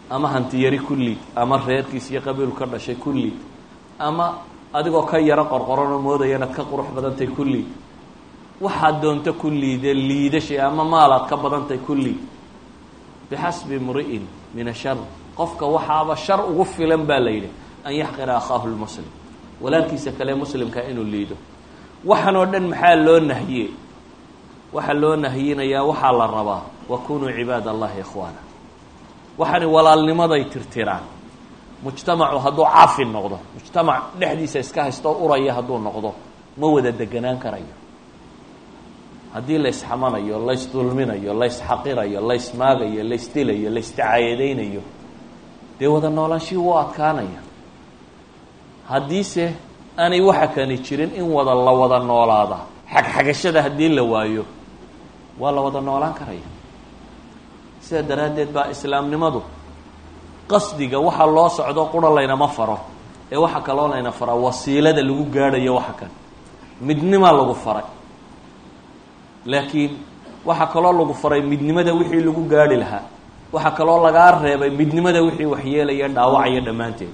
ama hantiyari ku liid ama reerkiis iyo qabiilu ka dhashay ku liid ama adigoo ka yaro qorqoranoo moodaya inaad ka qurux badantay ku liid waxaad doonto ku liide liidashay ama maalaad ka badantay ku liid bixasbi imri'in min ashar qofka waxaaba shar ugu filan baa la yidhi an yaxqira akhaahu lmuslim walaalkiisa kale muslimka inuu liido waxan oo dhan maxaa loo nahiye waxaa loo nahiyinayaa waxaa la rabaa wakunuu cibaad allahi ikhwaana waxaani walaalnimaday tirtiraan mujtamacu hadduu caafi noqdo mujtamac dhexdiisa iska haysto uraya hadduu noqdo ma wada deganaan karayo haddii laysxamanayo laysdulminayo laysxaqirayo laysmaagayo laysdilayo laysdacaayadaynayo dee wada noolaanshihii wuu adkaanaya haddiise aanay waxa kani jirin in wada la wada noolaada xagxagashada haddii la waayo waa la wada noolaan karaya sidaa daraaddeed baa islaamnimadu qasdiga waxa loo socdo qura laynama faro ee waxa kaloo layna faraa wasiilada lagu gaadhayo waxa kan midnimaa lagu faray laakiin waxaa kaloo lagu faray midnimada wixii lagu gaadhi lahaa waxaa kaloo lagaa reebay midnimada wixii waxyeelaya dhaawacaya dhammaanteed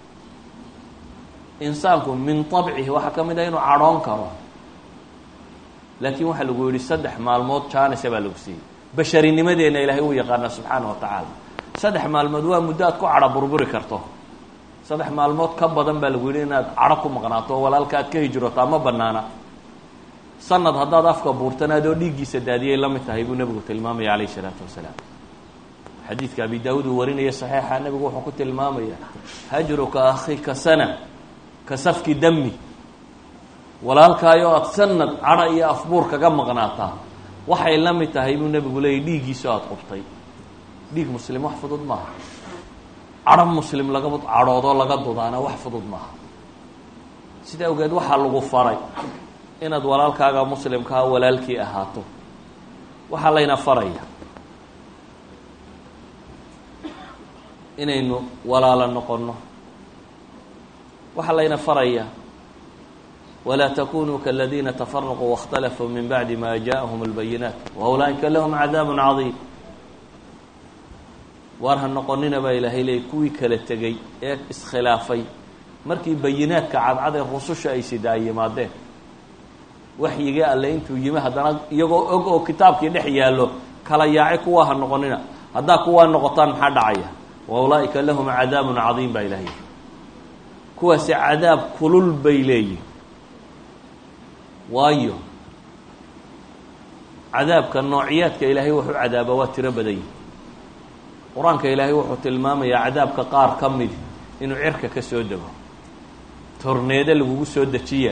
insaanku min طabcihi waxaa ka mid ah inuu cadhoon karo laakiin waxaa lagu yihi saddex maalmood janisa baa lagu siiyey basharinimadeenna ilaahay uu yaqaana subxaana wa tacaala saddex maalmood waa muddo aad ku cadho burburi karto saddex maalmood ka badan baa lagu yihi inaad cadho ku maqnaato oo walaalka aad ka hijrotaa ma banaana sanad haddaad afka buurtan adoo dhiiggiisa daadiyay la mid tahay buu nebigu tilmaamaya calayh isalaatu wasalaam xadiidka abi daawuud uu warinaya saxiixa nebigu wuxuu ku tilmaamaya hajruka akhika sana ka safki dami walaalkaayo aada sanad cadho iyo afbuur kaga maqnaataa waxay la mid tahay buu nebigu leeyay dhiiggiisao aada qubtay dhiig muslim wax fudud maaha cadho muslim laga cadhoodoo laga dudaana wax fudud maaha sida awgeed waxaa lagu faray inaad walaalkaaga muslimkaa walaalkii ahaato waxaa layna faraya inaynu walaalo noqonno waxaa layna faraya walaa takunuu kaladiina tafaraquu waاkhtalafuu min bacdi ma jaءahum اlbayinaat waulaa'ika lahum cadaab cadiim waar ha noqonina baa ilaahay leeyay kuwii kala tegey ee iskhilaafay markii bayinaadka cadcad ee rususha ay sida ay yimaadeen waxyigii alle intuu yimi haddana iyagoo og oo kitaabkii dhex yaallo kala yaaci kuwaa ha noqonina haddaa kuwaa noqotaan maxaa dhacaya waulaa'ika lahum cadaabun cadiim baa ilahay kuwaasi cadaab kulul bay leeyihin waayo cadaabka noociyaadka ilaahay wuxuu cadaaba waa tiro badan yihi qur-aanka ilaahay wuxuu tilmaamayaa cadaabka qaar ka mid inuu cirka ka soo dego torneedo lagugu soo dejiya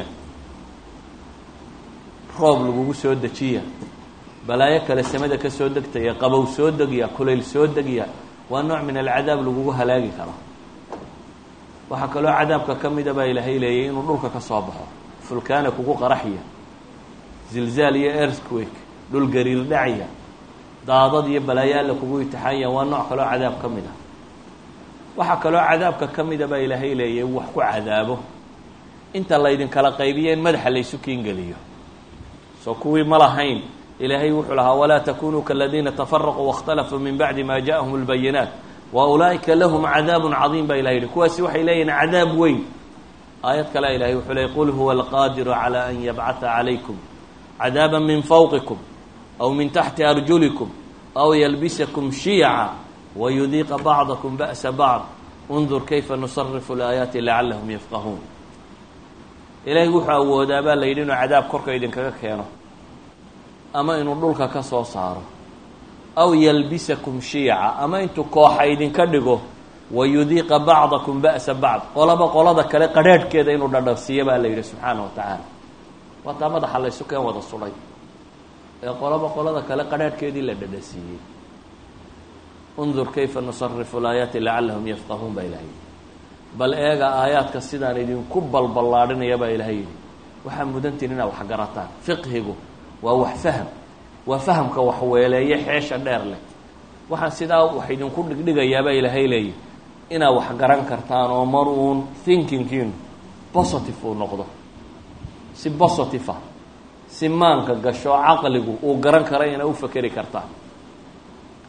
roob lagugu soo dejiya balaayo kale samada ka soo degtaya qabow soo degya kulayl soo degya waa nooc min alcadaab lagugu halaagi karo waxaa kaloo cadaabka ka mida baa ilaahay leeyay inuu dhulka ka soo baxo fulkaana kugu qaraxya zilzaal iyo earthquake dhul gariir dhacya daadad iyo balaayo alla kugu itixaanya waa nooc kaloo cadaab ka mid ah waxaa kaloo cadaabka ka mida baa ilaahay leeyay wax ku cadaabo inta laydinkala qaybiya in madaxa laysu kiingeliyo soo kuwii ma lahayn ilaahay wuxuu lahaa walaa takunuu kaladiina tafaraquu waاkhtalafuu min bacdi ma jaءahum اlbayinaat wa ulaa'ika lahum cadaab cadiim baa ilahay yihi kuwaasi waxay leeyihin cadaab weyn aayad kale ilahay wuxuu leeyay qul huwa alqaadiru calى an yabcata calaykum cadaaba min fawqikum aw min taxti arjulikum aw yalbisakum shiyaca wayudiiqa bacdakum ba'sa bacd undur kayfa nusarifu اlaayaati lacalahum yafqahuun ilaahay wuxuu awoodaa baa la yidhi inuu cadaab korka idinkaga keeno ama inuu dhulka ka soo saaro aw yalbisakum shiyaca ama intuu kooxa idinka dhigo wayudiiqa bacdakum ba'sa bacd qolaba qolada kale qadrhaadhkeeda inuu dhadhabsiiyo baa la yidhi subxaana wa tacaala waa taa madaxa laysu keen wada sudhay ee qolaba qolada kale qadrhaadhkeedii la dhadhasiiyey undur kayfa nusarifu laayaati lacalahum yafqahuun baa ilahay yidhi bal eega aayaadka sidaan idinku balballaadhinaya baa ilaahay yidhi waxaa mudantiin inaad wax garataan fiqhigu waa wax faham waa fahamka wax weeleeye xeesha dheer leh waxaan sidaa wax idinku dhigdhigayaabaa ilaahay leeyahy inaad wax garan kartaan oo mar uun thinkingkiinu positive uu noqdo si positive ah si maanka gasho caqligu uu garan kara inaad u fakeri kartaan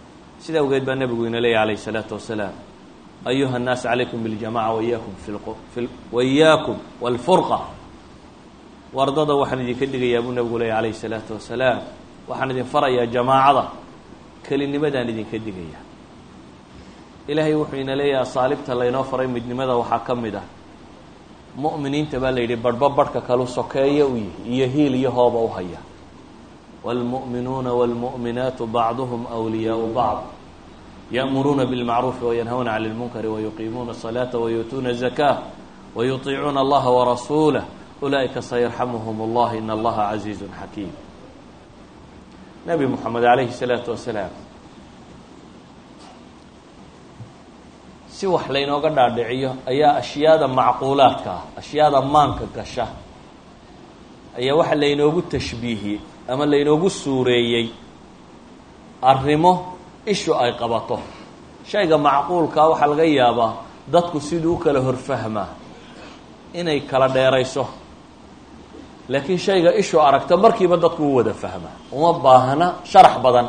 sida awgeed baa nebigu ina leeyahy alayh الsalaatu wasalaam ayuha الnaas calaykum biاljamaca waiyakum i waiyakum wاlfurqa wardada waxaan idinka dhigayaa buu nebigu leeyahy alayh الsalaatu wasalaam waxaan idin farayaa jamaacada kelinimadaan idinka digaya ilaahay wuxuu ina leeyahay asaalibta laynoo faray midnimada waxaa ka mid ah mu'miniinta baa la yidhi barhba barhka kalu sokeeya u yihi iyo hiil iyo hooba u haya wاlmu'minuuna wاlmu'minaatu bacduhum أwliyaau bacd ya'muruuna biاlmacruufi wayanhawna cani اlmunkari wayuqiimuuna الصalaata wayuutuuna الزakاة wayuطiicuuna allaha warasuulah ulaa'ika sayarxamuhum اllah in allaha caziizu xakiim nebi moxamed calayhi الsalaatu wasalaam si wax laynooga dhaadhiciyo ayaa ashyaada macquulaadka ah ashyaada maanka gasha ayaa waxa laynoogu tashbiihiyey ama laynoogu suureeyey arrimo ishu ay qabato shayga macquulkaa waxaa laga yaabaa dadku siduu u kala horfahmaa inay kala dheerayso laakiin shayga ishu aragto markiiba dadku u wada fahmaa uma baahna sharax badan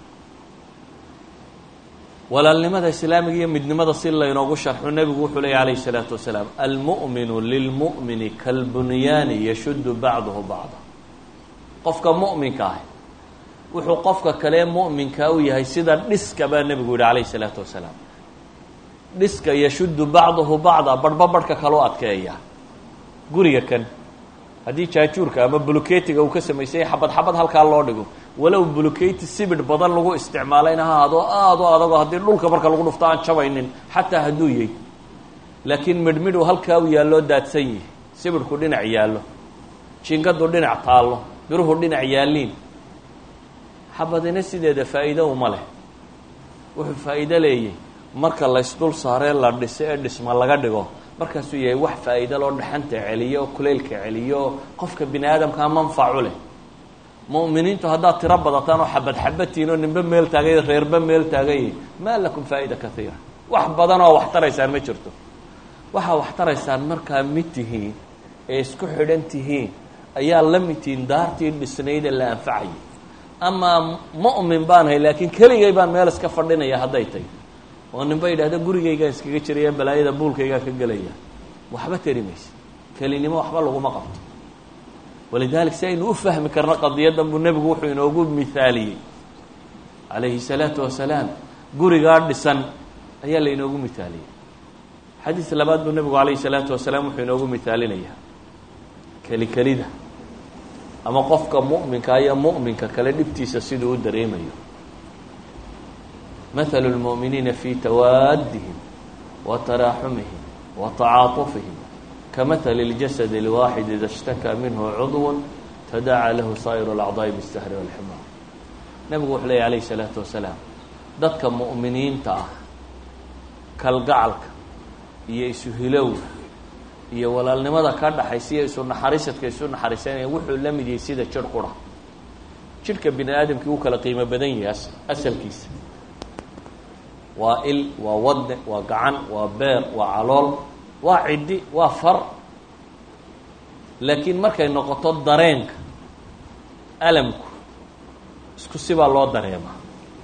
walaalnimada islaamiga iyo midnimada si laynoogu sharxo nebigu wuxuu leeyay alayh الsalaatu wasalaam almu'minu lilmu'mini kalbunyaani yashuddu bacduhu bacda qofka mu'minka ah wuxuu qofka kalee mu'minkaa u yahay sida dhiska baa nebigu yihi alayh الsalaatu wasalaam dhiska yashuddu bacduhu bacda barhba barhka kaloo adkeeya guriga kan haddii jaajuurka ama buluketiga uu ka samaysay xabad xabad halkaa loo dhigo walow buluketi sibidh badan lagu isticmaalayna ha adoo aada o adagoo haddii dhulka marka lagu dhufto aan jabaynin xataa hadduu yahy laakiin midhmidhu halkaa u yaalloo daadsan yihi sibidhku dhinac yaallo jingadu dhinac taallo biruhu dhinac yaalliin xabadina sideeda faa'iido uma leh wuxuu faa'iido leeyahy marka laysdul saaree la dhiso ee dhisma laga dhigo markaasuu yahay wax faa'iido loo dhaxanta celiyo oo kuleylka celiyo oo qofka bini aadamkaa manfacu leh mu'miniintu haddaad tiro badataan oo xabad xabadtiin oo ninba meel taagay reerba meel taagay maa lakum faa'ida kaiira wax badan oo wax taraysaan ma jirto waxaa wax taraysaan markaa mid tihiin ee isku xidhan tihiin ayaa la mid tihiin daartii dhisnayd ee la anfacayay amaa mu'min baan hay laakiin keligay baan meel iska fadhinaya hadday tahy oo ninba yidhahda gurigaygaan iskaga jiraya balaayada buulkaygaan ka gelaya waxba tari maysa kelinimo waxba laguma qabto walidalik si aynu u fahmi karno qadiyaddan buu nebigu wuxuu inoogu mihaaliyey calayhi salaatu wasalaam gurigaa dhisan ayaa la inoogu mihaaliyey xadiis labaad buu nebigu calayhi salaatu wasalaam wuxuu inoogu mihaalinayaa keli kelida ama qofka mu'minka iyo mu'minka kale dhibtiisa siduu u dareemayo مثل المؤمنين في توادهم وتراحمهم وتعاطفهم كمثل الجسد الواحد إذا اشتكى منه عضو تداعى له سائر الأعضاء بالسهر والحمار نبgu وxuu ley عليه الصلاaةu وaسلاaم dadka مؤمiniinta ah kalgacalka iyo isu hilowga iyo walaalnimada ka dhaxaysa iyo isu naxariisadka isu naxariisanaya wuxuu la mid yahay sida jir qura jirhka bini aadamkii u kala qiimo badan yahay asalkiisa waa il waa wadne waa gacan waa beer waa calool waa ciddi waa far laakiin markay noqoto dareenka alamku isku sibaa loo dareemaa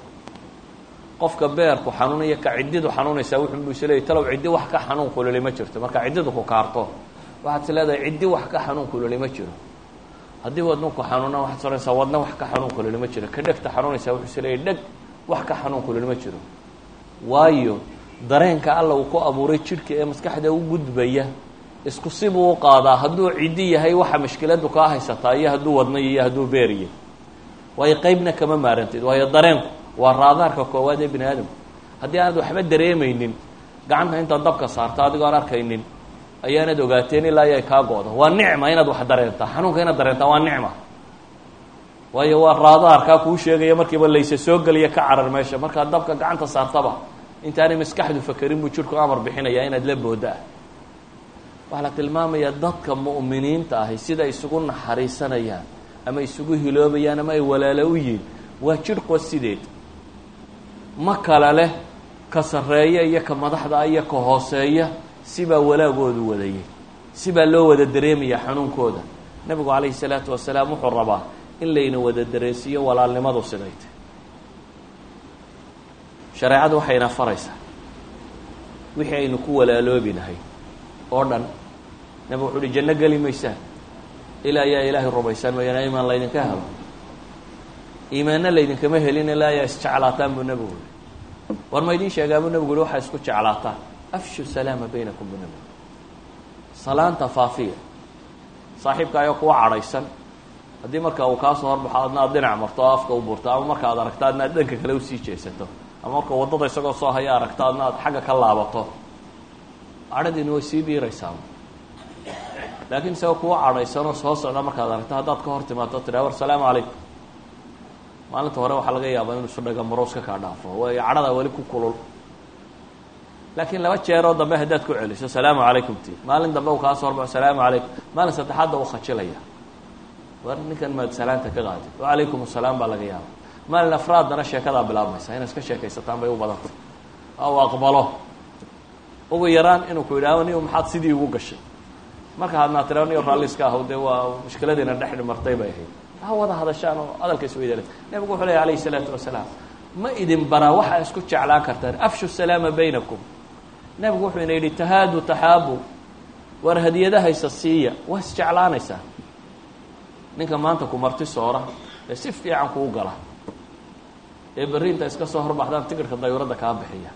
qofka beerku xanuunaya ka ciddidu xanuunaysaa wuxuu bu isleeyay talow ciddi wax ka xanuun kululi ma jirto marka ciddidu ku kaarto waxaad is leedahay ciddi wax ka xanuun kululi ma jiro haddii wadnuku xanuuna waxaad soranaysaa wadna wax ka xanuun kululi ma jiro ka dhegta xanuunaysaa wuxuu isleeyay dheg wax ka xanuun kululi ma jiro waayo dareenka alla uu ku abuuray jidhka ee maskaxda u gudbaya isku sibuu u qaadaa hadduu ciddi yahay waxa mashkiladu kaa haysataa iyo hadduu wadnayo iyo hadduu beeriyo waayo qeybna kama maarantid waayo dareenku waa raadaarka koowaad ee bini aadamku haddii aanad waxba dareemaynin gacanta intaad dabka saarto adigoo aan arkaynin ayaanad ogaateen ilaa iyo ay kaa go-do waa nicma inaad wax dareentaa xanuunka inaad dareentaa waa nicma waayo waa raadaarkaa kuu sheegaya markiiba layse soo geliya ka carar meesha markaad dabka gacanta saartaba intaanay maskaxdu fakerin buu jidhku amar bixinayaa inaad la booda ah waxaa la tilmaamayaa dadka mu'miniinta ahi sida isugu naxariisanayaan ama isugu hiloobayaan ama ay walaalo u yihin waa jidhqo sideed ma kala leh ka sarreeya iyo ka madaxda iyo ka hooseeya sibaa walaagoodu wadayay sibaa loo wada dareemaya xanuunkooda nebigu calayhi salaatu wasalaam wuxuu rabaa in layna wada dareensiiyo walaalnimadu siday tay shareecadu waxayna faraysaa wixii aynu ku walaaloobi nahay oo dhan nabig wuxu uhi janno geli maysaan ilaa ayaa ilaahay rumaysaan mooyaane imaan laydinka helo iimaanna laydinkama helin ilaa ayaa isjeclaataan buu nebigu yihi war ma idiin sheegaa buu nebigu yihi waxaa isku jeclaataan afshu salaama baynakum buu nebigu salaanta faafiya saaxiibka ayoo kuwa cadhaysan haddii marka uu kaa soo horbaxo adna aad dhinac marto oo afka u burto ama marka aad aragto adna aad dhanka kale usii jeesato ama marka waddada isagoo soo haya aragto adna aad xagga ka laabato cadhadiina way sii dhiiraysaa laakiin isagoo kuwa cadhaysanoo soo socda markaad aragto haddaad ka hor timaado tidhaha war salaamu calaykum maalinta hore waxaa laga yaabaa inuu isu dhaga marooska kaa dhaafo waayo cadhadaa weli ku kulul laakiin laba jeeroo dambe haddaad ku celiso salaamu calaykum ti maalin dambe uu kaa soo horbaxo salaamu calaykum maalin saddexaadda u khajilaya war ninkan maad salaanta ka qaadid wacalaykum asalaam baa laga yaaba maalin afraaddana sheekadaa bilaabmaysa inaad iska sheekaysataan bay u badantay u aqbalo ugu yaraan inuu ku yidhahdo ni maxaad sidii ugu gashay marka hadnaa tira niyo raalliska ahaw dee waa mushkiladiina dhex dhimartay bay ahayd ha wada hadashaan oo hadalka isweydaala nebigu wuxuu lehy alayh isalaatu wasalaam ma idin baraa waxaa isku jeclaan kartaan afshu salaama baynakum nebigu wuxuu ina yidhi tahaadu taxaabu war hadiyadahaysa siiya waa isjeclaanaysaa ninka maanta ku marti soora ee si fiican kuu gala ee berri inta iska soo horbaxdaan tigirhka dayuuradda kaa bixiya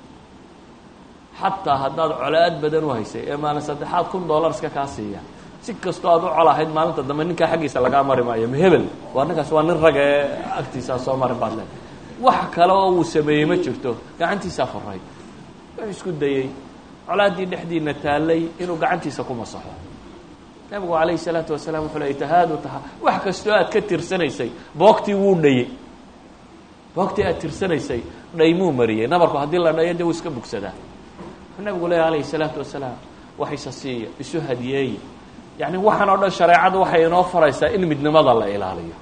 xataa haddaad colaad badan u haysay ee maalin saddexaad kun dollar iska kaa siiya si kastoo aad u colahayd maalinta dambe ninkaa xaggiisa lagaa mari maayo mahebel waa ninkaas waa nin rag ee agtiisaa soo marin baad le wax kale oo uu sameeyey ma jirto gacantiisaa faray wuxuu isku dayey colaaddii dhexdiina taallay inuu gacantiisa ku masaxo nabigu calayhi salaatu wasalaam wuxuu ley tahaadu taha wax kastoo aad ka tirsanaysay boogtii wuu dhayey boogtii aad tirsanaysay dhaymuu mariyey nabarku haddii la dhayo dee wuu iska bugsadaa wuxuu nabigu leeya alayhi salaatu wasalaam wax isa siiya isu hadiyeeya yacni waxaan oo dhan shareecadu waxay inoo faraysaa in midnimada la ilaaliyo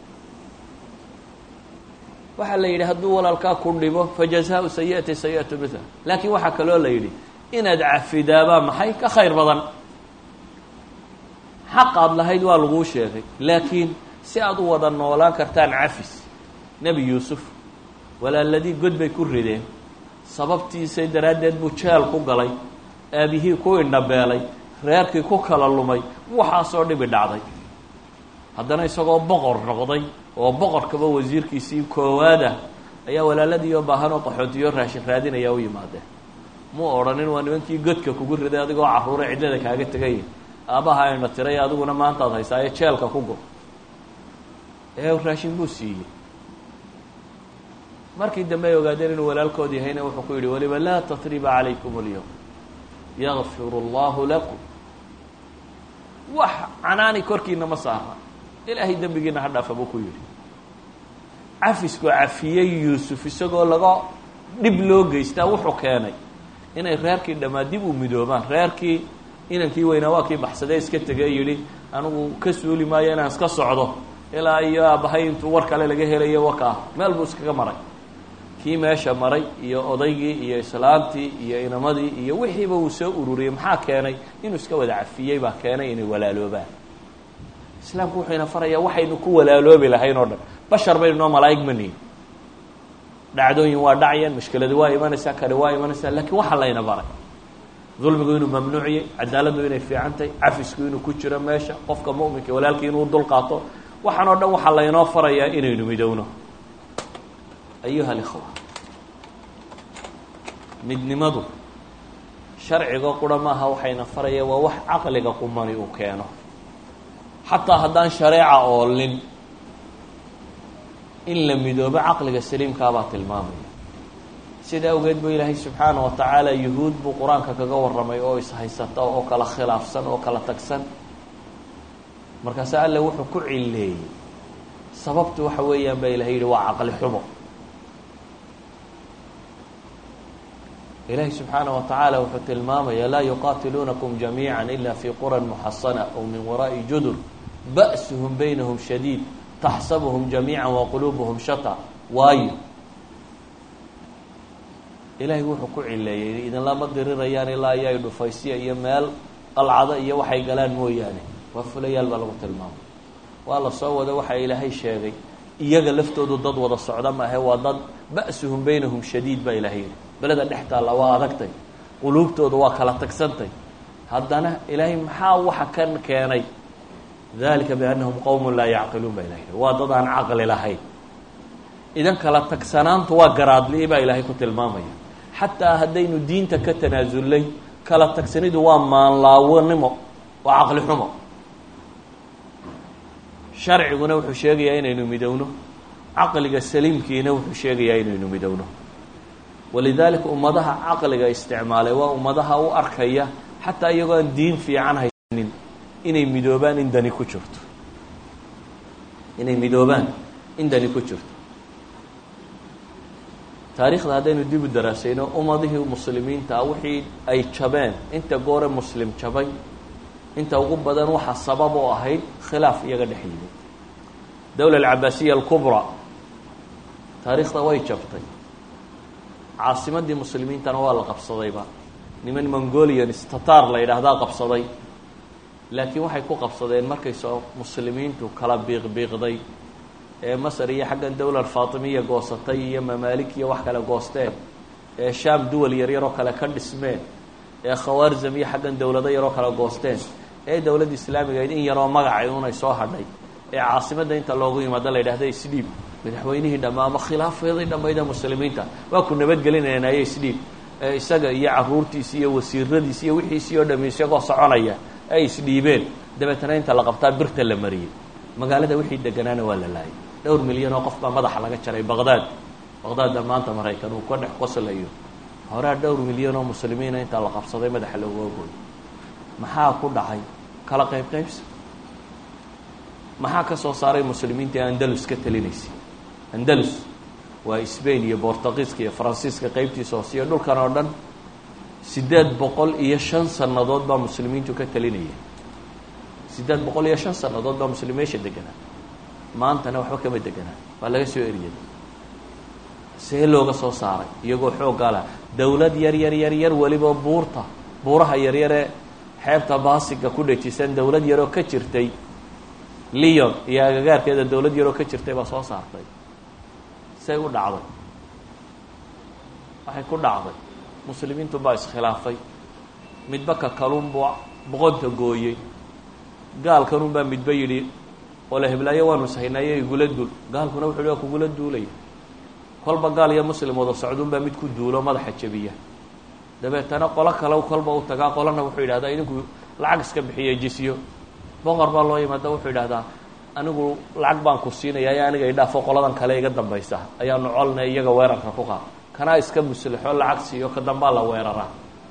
waxaa la yidhi hadduu walaalkaa ku dhibo fajazaau sayi'ati sayi'atu mila laakiin waxaa kaloo la yidhi inaad cafidaabaa maxay ka khayr badan xaqaad lahayd waa laguu sheegay laakiin si aad u wada noolaan kartaan cafis nebi yuusuf walaaladii god bay ku rideen sababtiisay daraaddeed buu jeel ku galay aabihii ku indhabeelay reerkii ku kala lumay waxaasoo dhibi dhacday haddana isagoo boqor noqday oo boqorkaba wasiirkiisii koowaada ayaa walaaladiioo baahanoo qaxootiyo raashin raadinaya u yimaadeen muu odhanin waa nimankii godka kugu riday adigoo carruure cidlada kaaga tegay aabbaha ayna tiray adiguna maantaad haysaayo jeelka ku go ee raashin buu siiyey markii dambe ay ogaadeen inuu walaalkood yahayna wuxuu ku yidhi waliba laa tatriba calaykum اlyowm yakfiru اllahu lakum wax canaani korkiina ma saara ilaahay dembigiina ha dhaafa buu ku yidhi cafisku cafiyey yuusuf isagoo laga dhib loo geystaa wuxuu keenay inay reerkii dhammaa dib u midoobaan reerkii inankii weynaa waa kii baxsadee iska tegee yidhi anigu ka suuli maayo inaan iska socdo ilaa iyo aabbahay intuu war kale laga helayo wakaa meel buu iskaga maray kii meesha maray iyo odaygii iyo islaamtii iyo inamadii iyo wixiiba uu soo ururiyey maxaa keenay inuu iska wada cafiyey baa keenay inay walaaloobaan islaamku wuxuu ina farayaa waxaynu ku walaaloobi lahayn oo dhan bashar baynu noo malaa'ig ma nihin dhacdooyin waa dhacyan mushkiladu waa imanaysaa kani waa imanaysaa laakiin waxaa layna baray dulmigu inuu mamnuuciyey cadaaladdu inay fiicantahay cafisku inuu ku jiro meesha qofka mu'minka walaalkii inuu dul qaato waxaan oo dhan waxaa laynoo farayaa inaynu midowno ayuha alikhwa midnimadu sharciga qura maaha waxayna faraya waa wax caqliga qumani uu keeno xataa haddaan shareeca oolin in la midoobo caqliga saliimkaabaa tilmaamaya sida awgeed buu ilaahay subxaana wa tacaala yuhuud buu qur-aanka kaga warramay oo ishaysata oo kala khilaafsan oo kala tagsan markaase alle wuxuu ku cileeyey sababtu waxa weeyaan baa ilahay yihi waa caqli xumo ilahi subxaana wa tacaala wuxuu tilmaamaya laa yuqaatiluunakum jamiica ila fi quran muxasana aw min waraa'i judur ba'suhum baynahum shadiid taxsabuhum jamiica waquluubuhum shata waayo ilaahay wuxuu ku cileeyey idinlama dirirayaan ilaa iyo ay dhufaysya iyo meel qalcado iyo waxay galaan mooyaane waa fulayaal baa lagu tilmaamay waa la soo wado waxaa ilaahay sheegay iyaga laftoodu dad wada socda maahe waa dad ba'suhum baynahum shadiid baa ilahay yidhi beleda dhex taalla waa adagtay quluubtooda waa kala tagsantay haddana ilaahay maxaa waxa kan keenay dalika biannahum qowmun laa yacqiluun baa ilahay yidhi waa dad aan caqli lahayn idan kala tagsanaantu waa garaadli baa ilaahay ku tilmaamaya xataa haddaynu diinta ka tanaasulnay kala tagsanidu waa maanlaawanimo waa caqli xumo sharciguna wuxuu sheegayaa inaynu midowno caqliga saliimkiina wuxuu sheegayaa inaynu midowno walidaalika ummadaha caqliga isticmaalay waa ummadaha u arkaya xataa iyagoo aan diin fiican haysanin inay midoobaan in dani ku jirto inay midoobaan in dani ku jirto taariikhda haddaynu dib u daraasayno ummadihii muslimiinta wixii ay jabeen inta goore muslim jabay inta ugu badan waxaa sabab oo ahayd khilaaf iyaga dhex yimid dowla alcabaasiya alkubra taariikhda way jabtay caasimadii muslimiintana waa la qabsadayba niman mongolians tatar la yidhaahdaa qabsaday laakiin waxay ku qabsadeen markay soo muslimiintu kala biiqbiiqday ee masar iyo xaggan dowla alfaatimiya goosatay iyo mamaalik iyo wax kale goosteen ee shaam duwal yaryaroo kale ka dhismeen ee khawaarzam iyo xaggan dowlado yaroo kale goosteen ee dowladda islaamigayd in yaroo magacay unay soo hadhay ee caasimadda inta loogu yimaado la yidhahda isdhiib madaxweynihii dhamma ama khilaafyadii dhammayda muslimiinta waa ku nabadgelinaynayo isdhiib ee isaga iyo caruurtiisi iyo wasiiradiisi iyo wixiisii oo dhami isagoo soconaya ay isdhiibeen dabeetana inta la qabtaa birta la mariyey magaalada wixii deganaana waa la laayay dhowr milyan oo qof baa madaxa laga jaray baqdaad baqdaadda maanta maraykan uu ka dhex qoslayo horaa dhowr milyan oo muslimiina intaa la qabsaday madaxa loogu ogooy maxaa ku dhacay kala qayb qaybsi maxaa ka soo saaray muslimiinta ee andalus ka talinaysay andalus waa sbain iyo bortugiiska iyo faransiiska qeybtiisa hoose iyo dhulkan oo dhan siddeed boqol iyo shan sannadood baa muslimiintu ka talinaya siddeed boqol iyo shan sannadood baa muslim meesha deganaa maantana waxba kama deganaa waa laga soo eriyay see looga soo saaray iyagoo xooggaa lah dowlad yar yar yar yar weliba buurta buuraha yaryaree xeebta baasiga ku dhejisan dowlad yaroo ka jirtay leon iyo agagaarkeeda dowlad yaroo ka jirtay baa soo saartay say u dhacday waxay ku dhacday muslimiintu baa iskhilaafay midba ka kalunbuu boqonta gooyey gaalkanunbaa midba yidhi ole heblaayo waanu ishaynayo igula duul gaalkuna wuxu hi waa kugula duulaya kolba gaal iyo muslim wada socduunbaa mid ku duulo madaxa jabiya dabeetana qolo kale kolba u tagaa qolana wuxuu yidhahdaa idinku lacag iska bixiya jisyo boqor baa loo yimaada wuxuu yidhahdaa anigu lacag baan ku siinaya ayo aniga idhaafo qoladan kale iga dambaysa ayaanu colna iyaga weerarka ku qaad kanaa iska muslixo lacag siiyo ka dambaa la weeraraa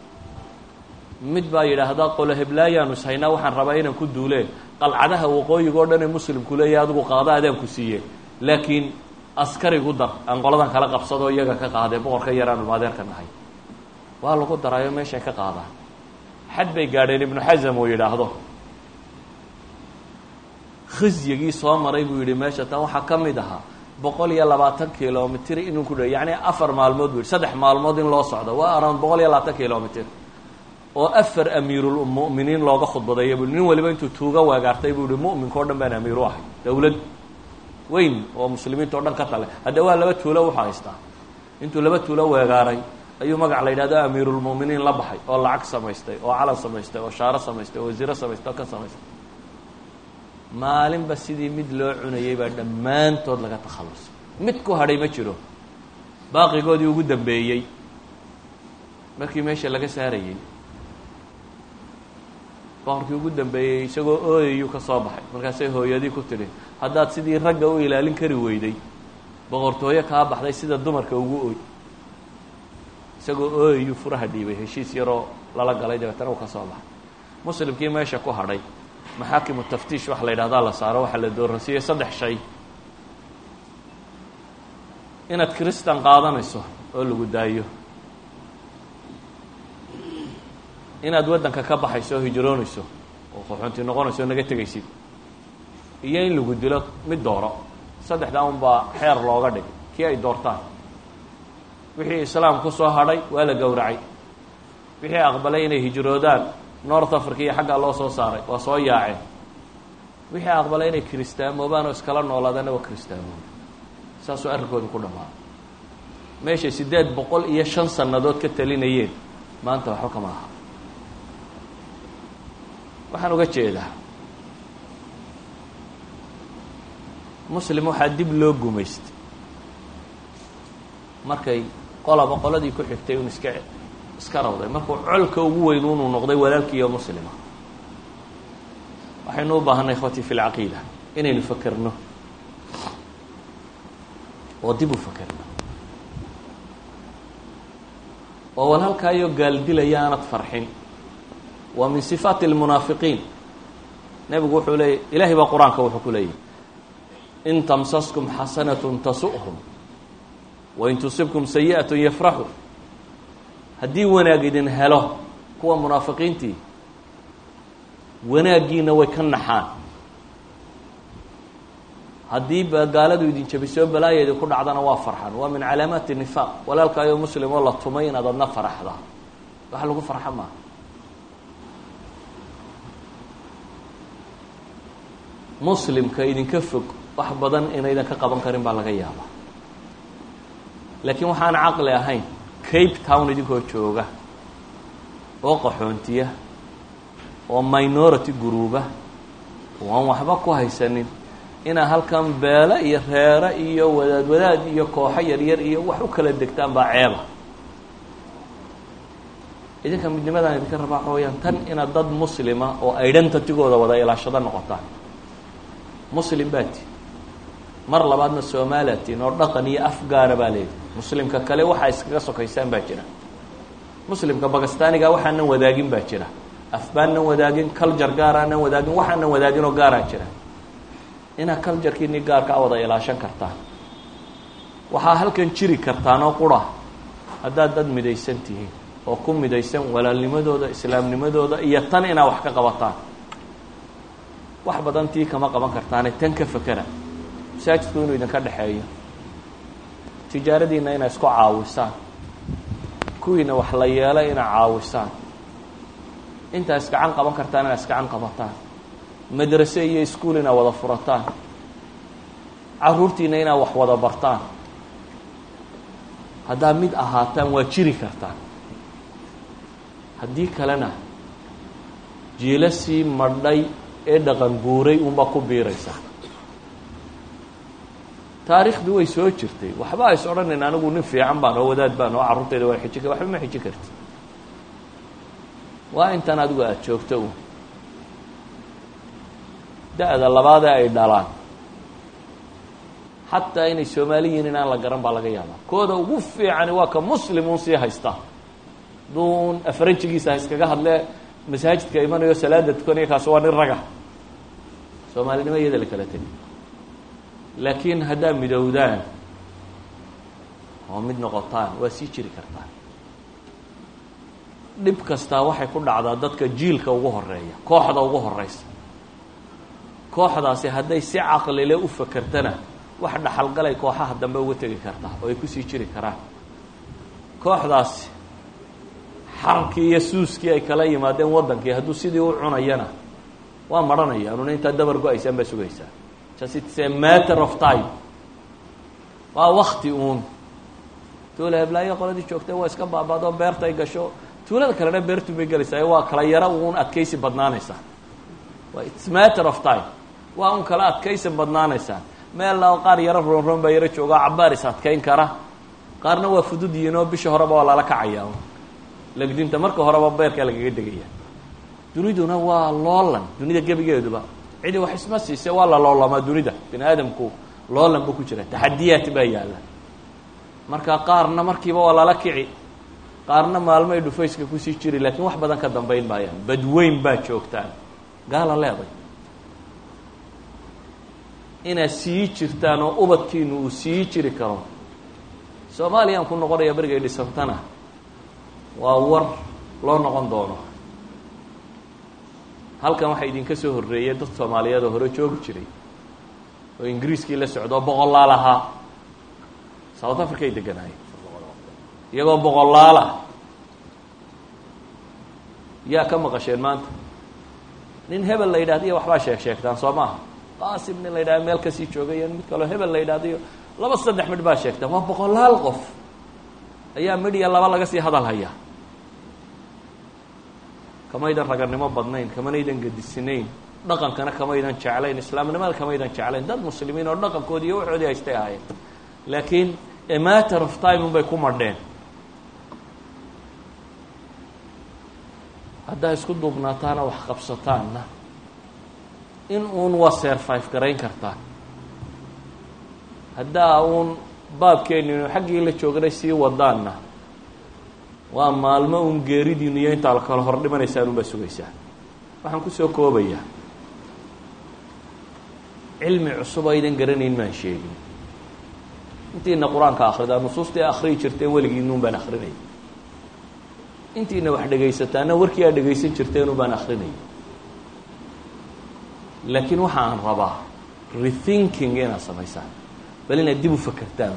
mid baa yidhaahdaa qolo heblaayaanu ishaynaa waxaan rabaa inaan ku duuleen qalcadaha waqooyiga o dhan ee muslimku leeya adigu qaada adaan ku siiye laakiin askarigu dar aan qoladan kala qabsadoo iyaga ka qaadee boqorka yaraanu maadeerka nahay waa lagu daraayo meeshay ka qaadaan xad bay gaadheen ibnu xasam uu yidhaahdo khisyigii soo maray buu yidhi meesha tan waxaa ka mid ahaa boqol iyo labaatan kilomitr inuu ku dh yacni afar maalmood bu yidhi saddex maalmood in loo socdo waa around boqol iyo labaatan kilomitr oo afar amiirulmu'miniin looga khudbadeeya bu nin waliba intuu tuuga weegaartay buu yihi mu'minka o dhan baan amiir u ahay dowlad weyn oo muslimiinta o dhan ka tale hadda waa laba tuulo wuxuu haystaa intuu laba tuulo weegaaray ayuu magac la yidhahdo amiirulmu'miniin la baxay oo lacag samaystay oo calan samaystay oo shaaro samaystay oo wasiiro samaystay oo ka samaystay maalinba sidii mid loo cunayay baa dhammaantood laga takhallusay mid ku hadhay ma jiro baaqigoodii ugu dambeeyey markii meesha laga saarayey boqorkii ugu dambeeyey isagoo ooyayuu ka soo baxay markaasay hooyadii ku tidhi haddaad sidii ragga u ilaalin kari weyday boqortooyo kaa baxday sida dumarka ugu ooy isagoo ooyayuu furaha dhiibay heshiis yaroo lala galay dabeetana uu ka soo baxay muslimkii meesha ku hadhay maxaakimu taftiish waxa la yidhahdaa la saaro waxaa la dooransiiyey saddex shay inaad kristan qaadanayso oo lagu daayo inaad waddanka ka baxayso oo hijroonayso oo qaxoonti noqonayso oo naga tegaysid iyo in lagu dilo mid dooro saddexdaa un baa xeer looga dhig kii ay doortaan wixii islaam ku soo hadhay waa la gowracay wixii aqbalay inay hijroodaan north africa iyo xaggaa loo soo saaray waa soo yaaceen wixii aqbalay inay kiristaamoobaan oo iskala noolaadaanna waa kiristaamoobay saasuu arrinkooda ku dhamaa meeshay siddeed boqol iyo shan sannadood ka talinayeen maanta waxba kama aha waxaan uga jeedaa muslim waxaa dib loo gumaystay markay qolaba qoladii ku xigtay un iska iska rawday markuu colka ugu weyn unuu noqday walaalkiiyo muslima waxaynu u baahanay ikhwatii fi lcaqiida inaynu fakerno oo dib u fakerno oo walaalkaayo gaaldilaya aanad farxin waa min sifaati اlmunaafiqiin nebigu wuxuu leeyay ilahay baa qur-aanka wuxuu ku leeyahy in tamsaskum xasanaة tasu'hum wain tusibkum sayi'aة yafraxu haddii wanaag idin helo kuwa munaafiqiintii wanaaggiina way ka naxaan haddii ba gaaladu idin jabisoo balaayeedi ku dhacdana waa farxan waa min calaamaati nifaaq walaalkaayo muslim oo la tumay inaad adna faraxda wax lagu farxa maaha muslimka idinka fog wax badan inaydan ka qaban karin baa laga yaabaa laakiin waxaan caqli ahayn cape town idinkoo jooga oo qaxoontiya oo minority gruuba oo aan waxba ku haysanin inaa halkan beelo iyo reero iyo wadaad wadaad iyo kooxo yaryar iyo wax u kala degtaan baa ceeba idinka midnimadaan idinka rabaa waxa weyaan tan inaad dad muslima oo identitygooda wada ilaashado noqotaan muslim baa ti mar labaadna soomaalia tiin oo dhaqan iyo af gaara baa leeyihi muslimka kale waxaa iskaga sokaysaan baa jira muslimka bakistaniga waxaanan wadaagin baa jira afbaanan wadaagin culture gaaraanan wadaagin waxaanan wadaagin oo gaaraa jira inaad culturekiini gaarka a wada ilaashan kartaan waxaa halkan jiri kartaan oo qura haddaad dad midaysan tihiin oo ku midaysan walaalnimadooda islaamnimadooda iyo tan inaad wax ka qabataan wax badan tii kama qaban kartaane tan ka fekera masaajidku inuu idinka dhexeeyo tijaaradiina inaa isku caawisaan kuwiina wax la yeelay inaa caawisaan intaa iskacan qaban kartaan inaa iskacan qabataan madrase iyo iskuol inaa wada furataan caruurtiina inaa wax wada bartaan haddaad mid ahaataan waa jiri kartaan haddii kalena jiilasii madhay ee dhaqan guuray unbaa ku biiraysaa taariikhdu way soo jirtay waxba ays odhanayn anigu nin fiican baan oo wadaad baan oo carruurtayda waa xiji waxba ma xiji karti waa intan adigu aada joogto u da-da labaadee ay dhalaan xataa inay soomaali yihiin inaan la garan baa laga yaabaa kooda ugu fiicani waa ka muslim un sii haystaa duun afranjigiisa ha iskaga hadlee masaajidka imanayo salaada tukanaya kaasi waa nin raga soomaalinimo iyada la kala tegi laakiin haddaa midowdaan oo mid noqotaan waa sii jiri kartaan dhib kastaa waxay ku dhacdaa dadka jiilka ugu horeeya kooxda ugu horeysa kooxdaasi hadday si caqlile u fakertana wax dhaxalgalay kooxaha dambe uga tegi kartaa oo ay kusii jiri karaan kooxdaasi xarkii iyo suuskii ay kala yimaadeen waddankii hadduu sidii u cunayana waa maranaya anuna intaa dabar go-aysaan baa sugaysaa just it's a matter of time waa wakti uun tuula heblaayo qoladii joogtay waa iska baabado beerta ay gasho tuulada kalena beertu bay gelaysaa waa kala yaro uun adkaysi badnaanaysaa waa it's matter of time waa un kala adkaysi badnaanaysaa meella qaar yaro roonroon baa yaro jooga cabaar is adkayn kara qaarna waa fudud yihiin oo bisha horeba waa lala kacayaa legdinta marka horeba beerkaa lagaga degaya duniduna waa loolan dunida gebigeeduba cidi wax isma siise waa la loolamaa dunida bini aadamku loolan buu ku jira taxadiyaat baa yaalla marka qaarna markiiba waa lala kici qaarna maalmo ay dhufayska kusii jiri laakiin wax badan ka dambayn maayaan badweyn baa joogtaan gaala leeday inaad sii jirtaan oo ubadkiinu uu sii jiri karo soomaaliyaan ku noqonaya berigay dhisantana waa war loo noqon doono halkan waxaa idinka soo horreeyay dad soomaaliyeed oo hore joogi jiray oo ingiriiskii la socdo oo boqolaal ahaa south africa ay deganaayeen iyagoo boqolaal ah yaa ka maqasheen maanta nin hebel la yidhahda iyo waxbaa sheeg sheegtaan soo maaha qaasim nin la yidhahda meel kasii joogay iyo mid kaloo hebel la yidhahda iyo laba saddex midh baa sheegta waa boqolaal qof ayaa midh iyo laba laga sii hadal haya kamaydan raganimo badnayn kamanaydan gedisinayn dhaqankana kamaydan jeclayn islaamnimada kamaydan jeclayn dad muslimiin oo dhaqankoodi iyo waxoodii haystay ahaayeen laakiin a matter of time unbay ku madheen haddaa isku duubnaataana wax qabsataanna in uun waa serfive garayn kartaan haddaa uun baabkeeninu xaggii la jooganay sii wadaanna waa maalmo uun geeridiinu iyo intaa kala hor dhimanaysaan unbaa sugaysaa waxaan kusoo koobayaa cilmi cusub aydan garanayn maan sheegin intiina qur-aanka akhridaa nusuustii akhriyi jirteen weligiinuun baan akrinaya intiina wax dhegaysataana warkii aad dhegaysan jirteenun baan akrinaya laakiin waxa aan rabaa rethinking inaad samaysaan bal inaad dib u fakertaan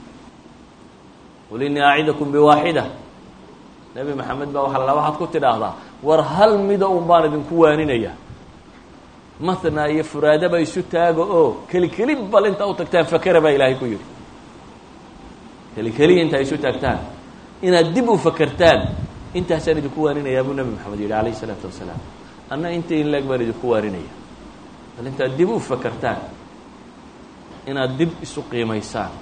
qul innii acidakum biwaaxida nebi maxamed baa waxa la waxaad ku tidhaahdaa war hal mida un baan idinku waaninaya mathna iyo furaadaba isu taaga oo keli keli bal intaa u tagtaan fakera baa ilaahay ku yidhi keli keliya intaa isu taagtaan inaad dib u fakertaan intaasaan idinku waaninayaa buu nebi maxamed yidhi alayh isalaatu wasalaam anna inta in leeg baan idinku waaninaya bal intaad dib u fakertaan inaad dib isu qiimaysaan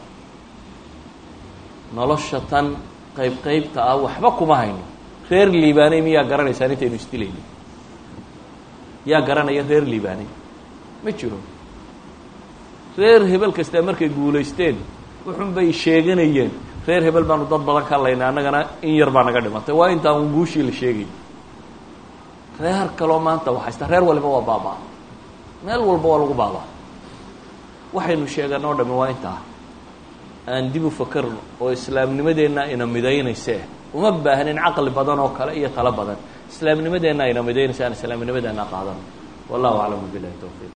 nolosha tan qayb qaybta ah waxba kuma hayno reer liibaaney miyaa garanaysaan intaynu isdilayno yaa garanaya reer liibaaney ma jiro reer hebel kastaa markay guulaysteen wuxun bay sheeganayeen reer hebel baanu dad badan ka laynay annagana in yar baa naga dhimatay waa intaa un guushii la sheegay reer kaloo maanta waxaysta reer waliba waa baabaa meel walba waa lagu baabaa waxaynu sheegan oo dhami waa intaa aan dib u fakarno oo islaamnimadeenna ina midaynayse uma baahnin caqli badan oo kale iyo talo badan islaamnimadeenna ina midaynaysa aan islaamnimadeenna qaadano wallahu aclamu bilahi towfiiq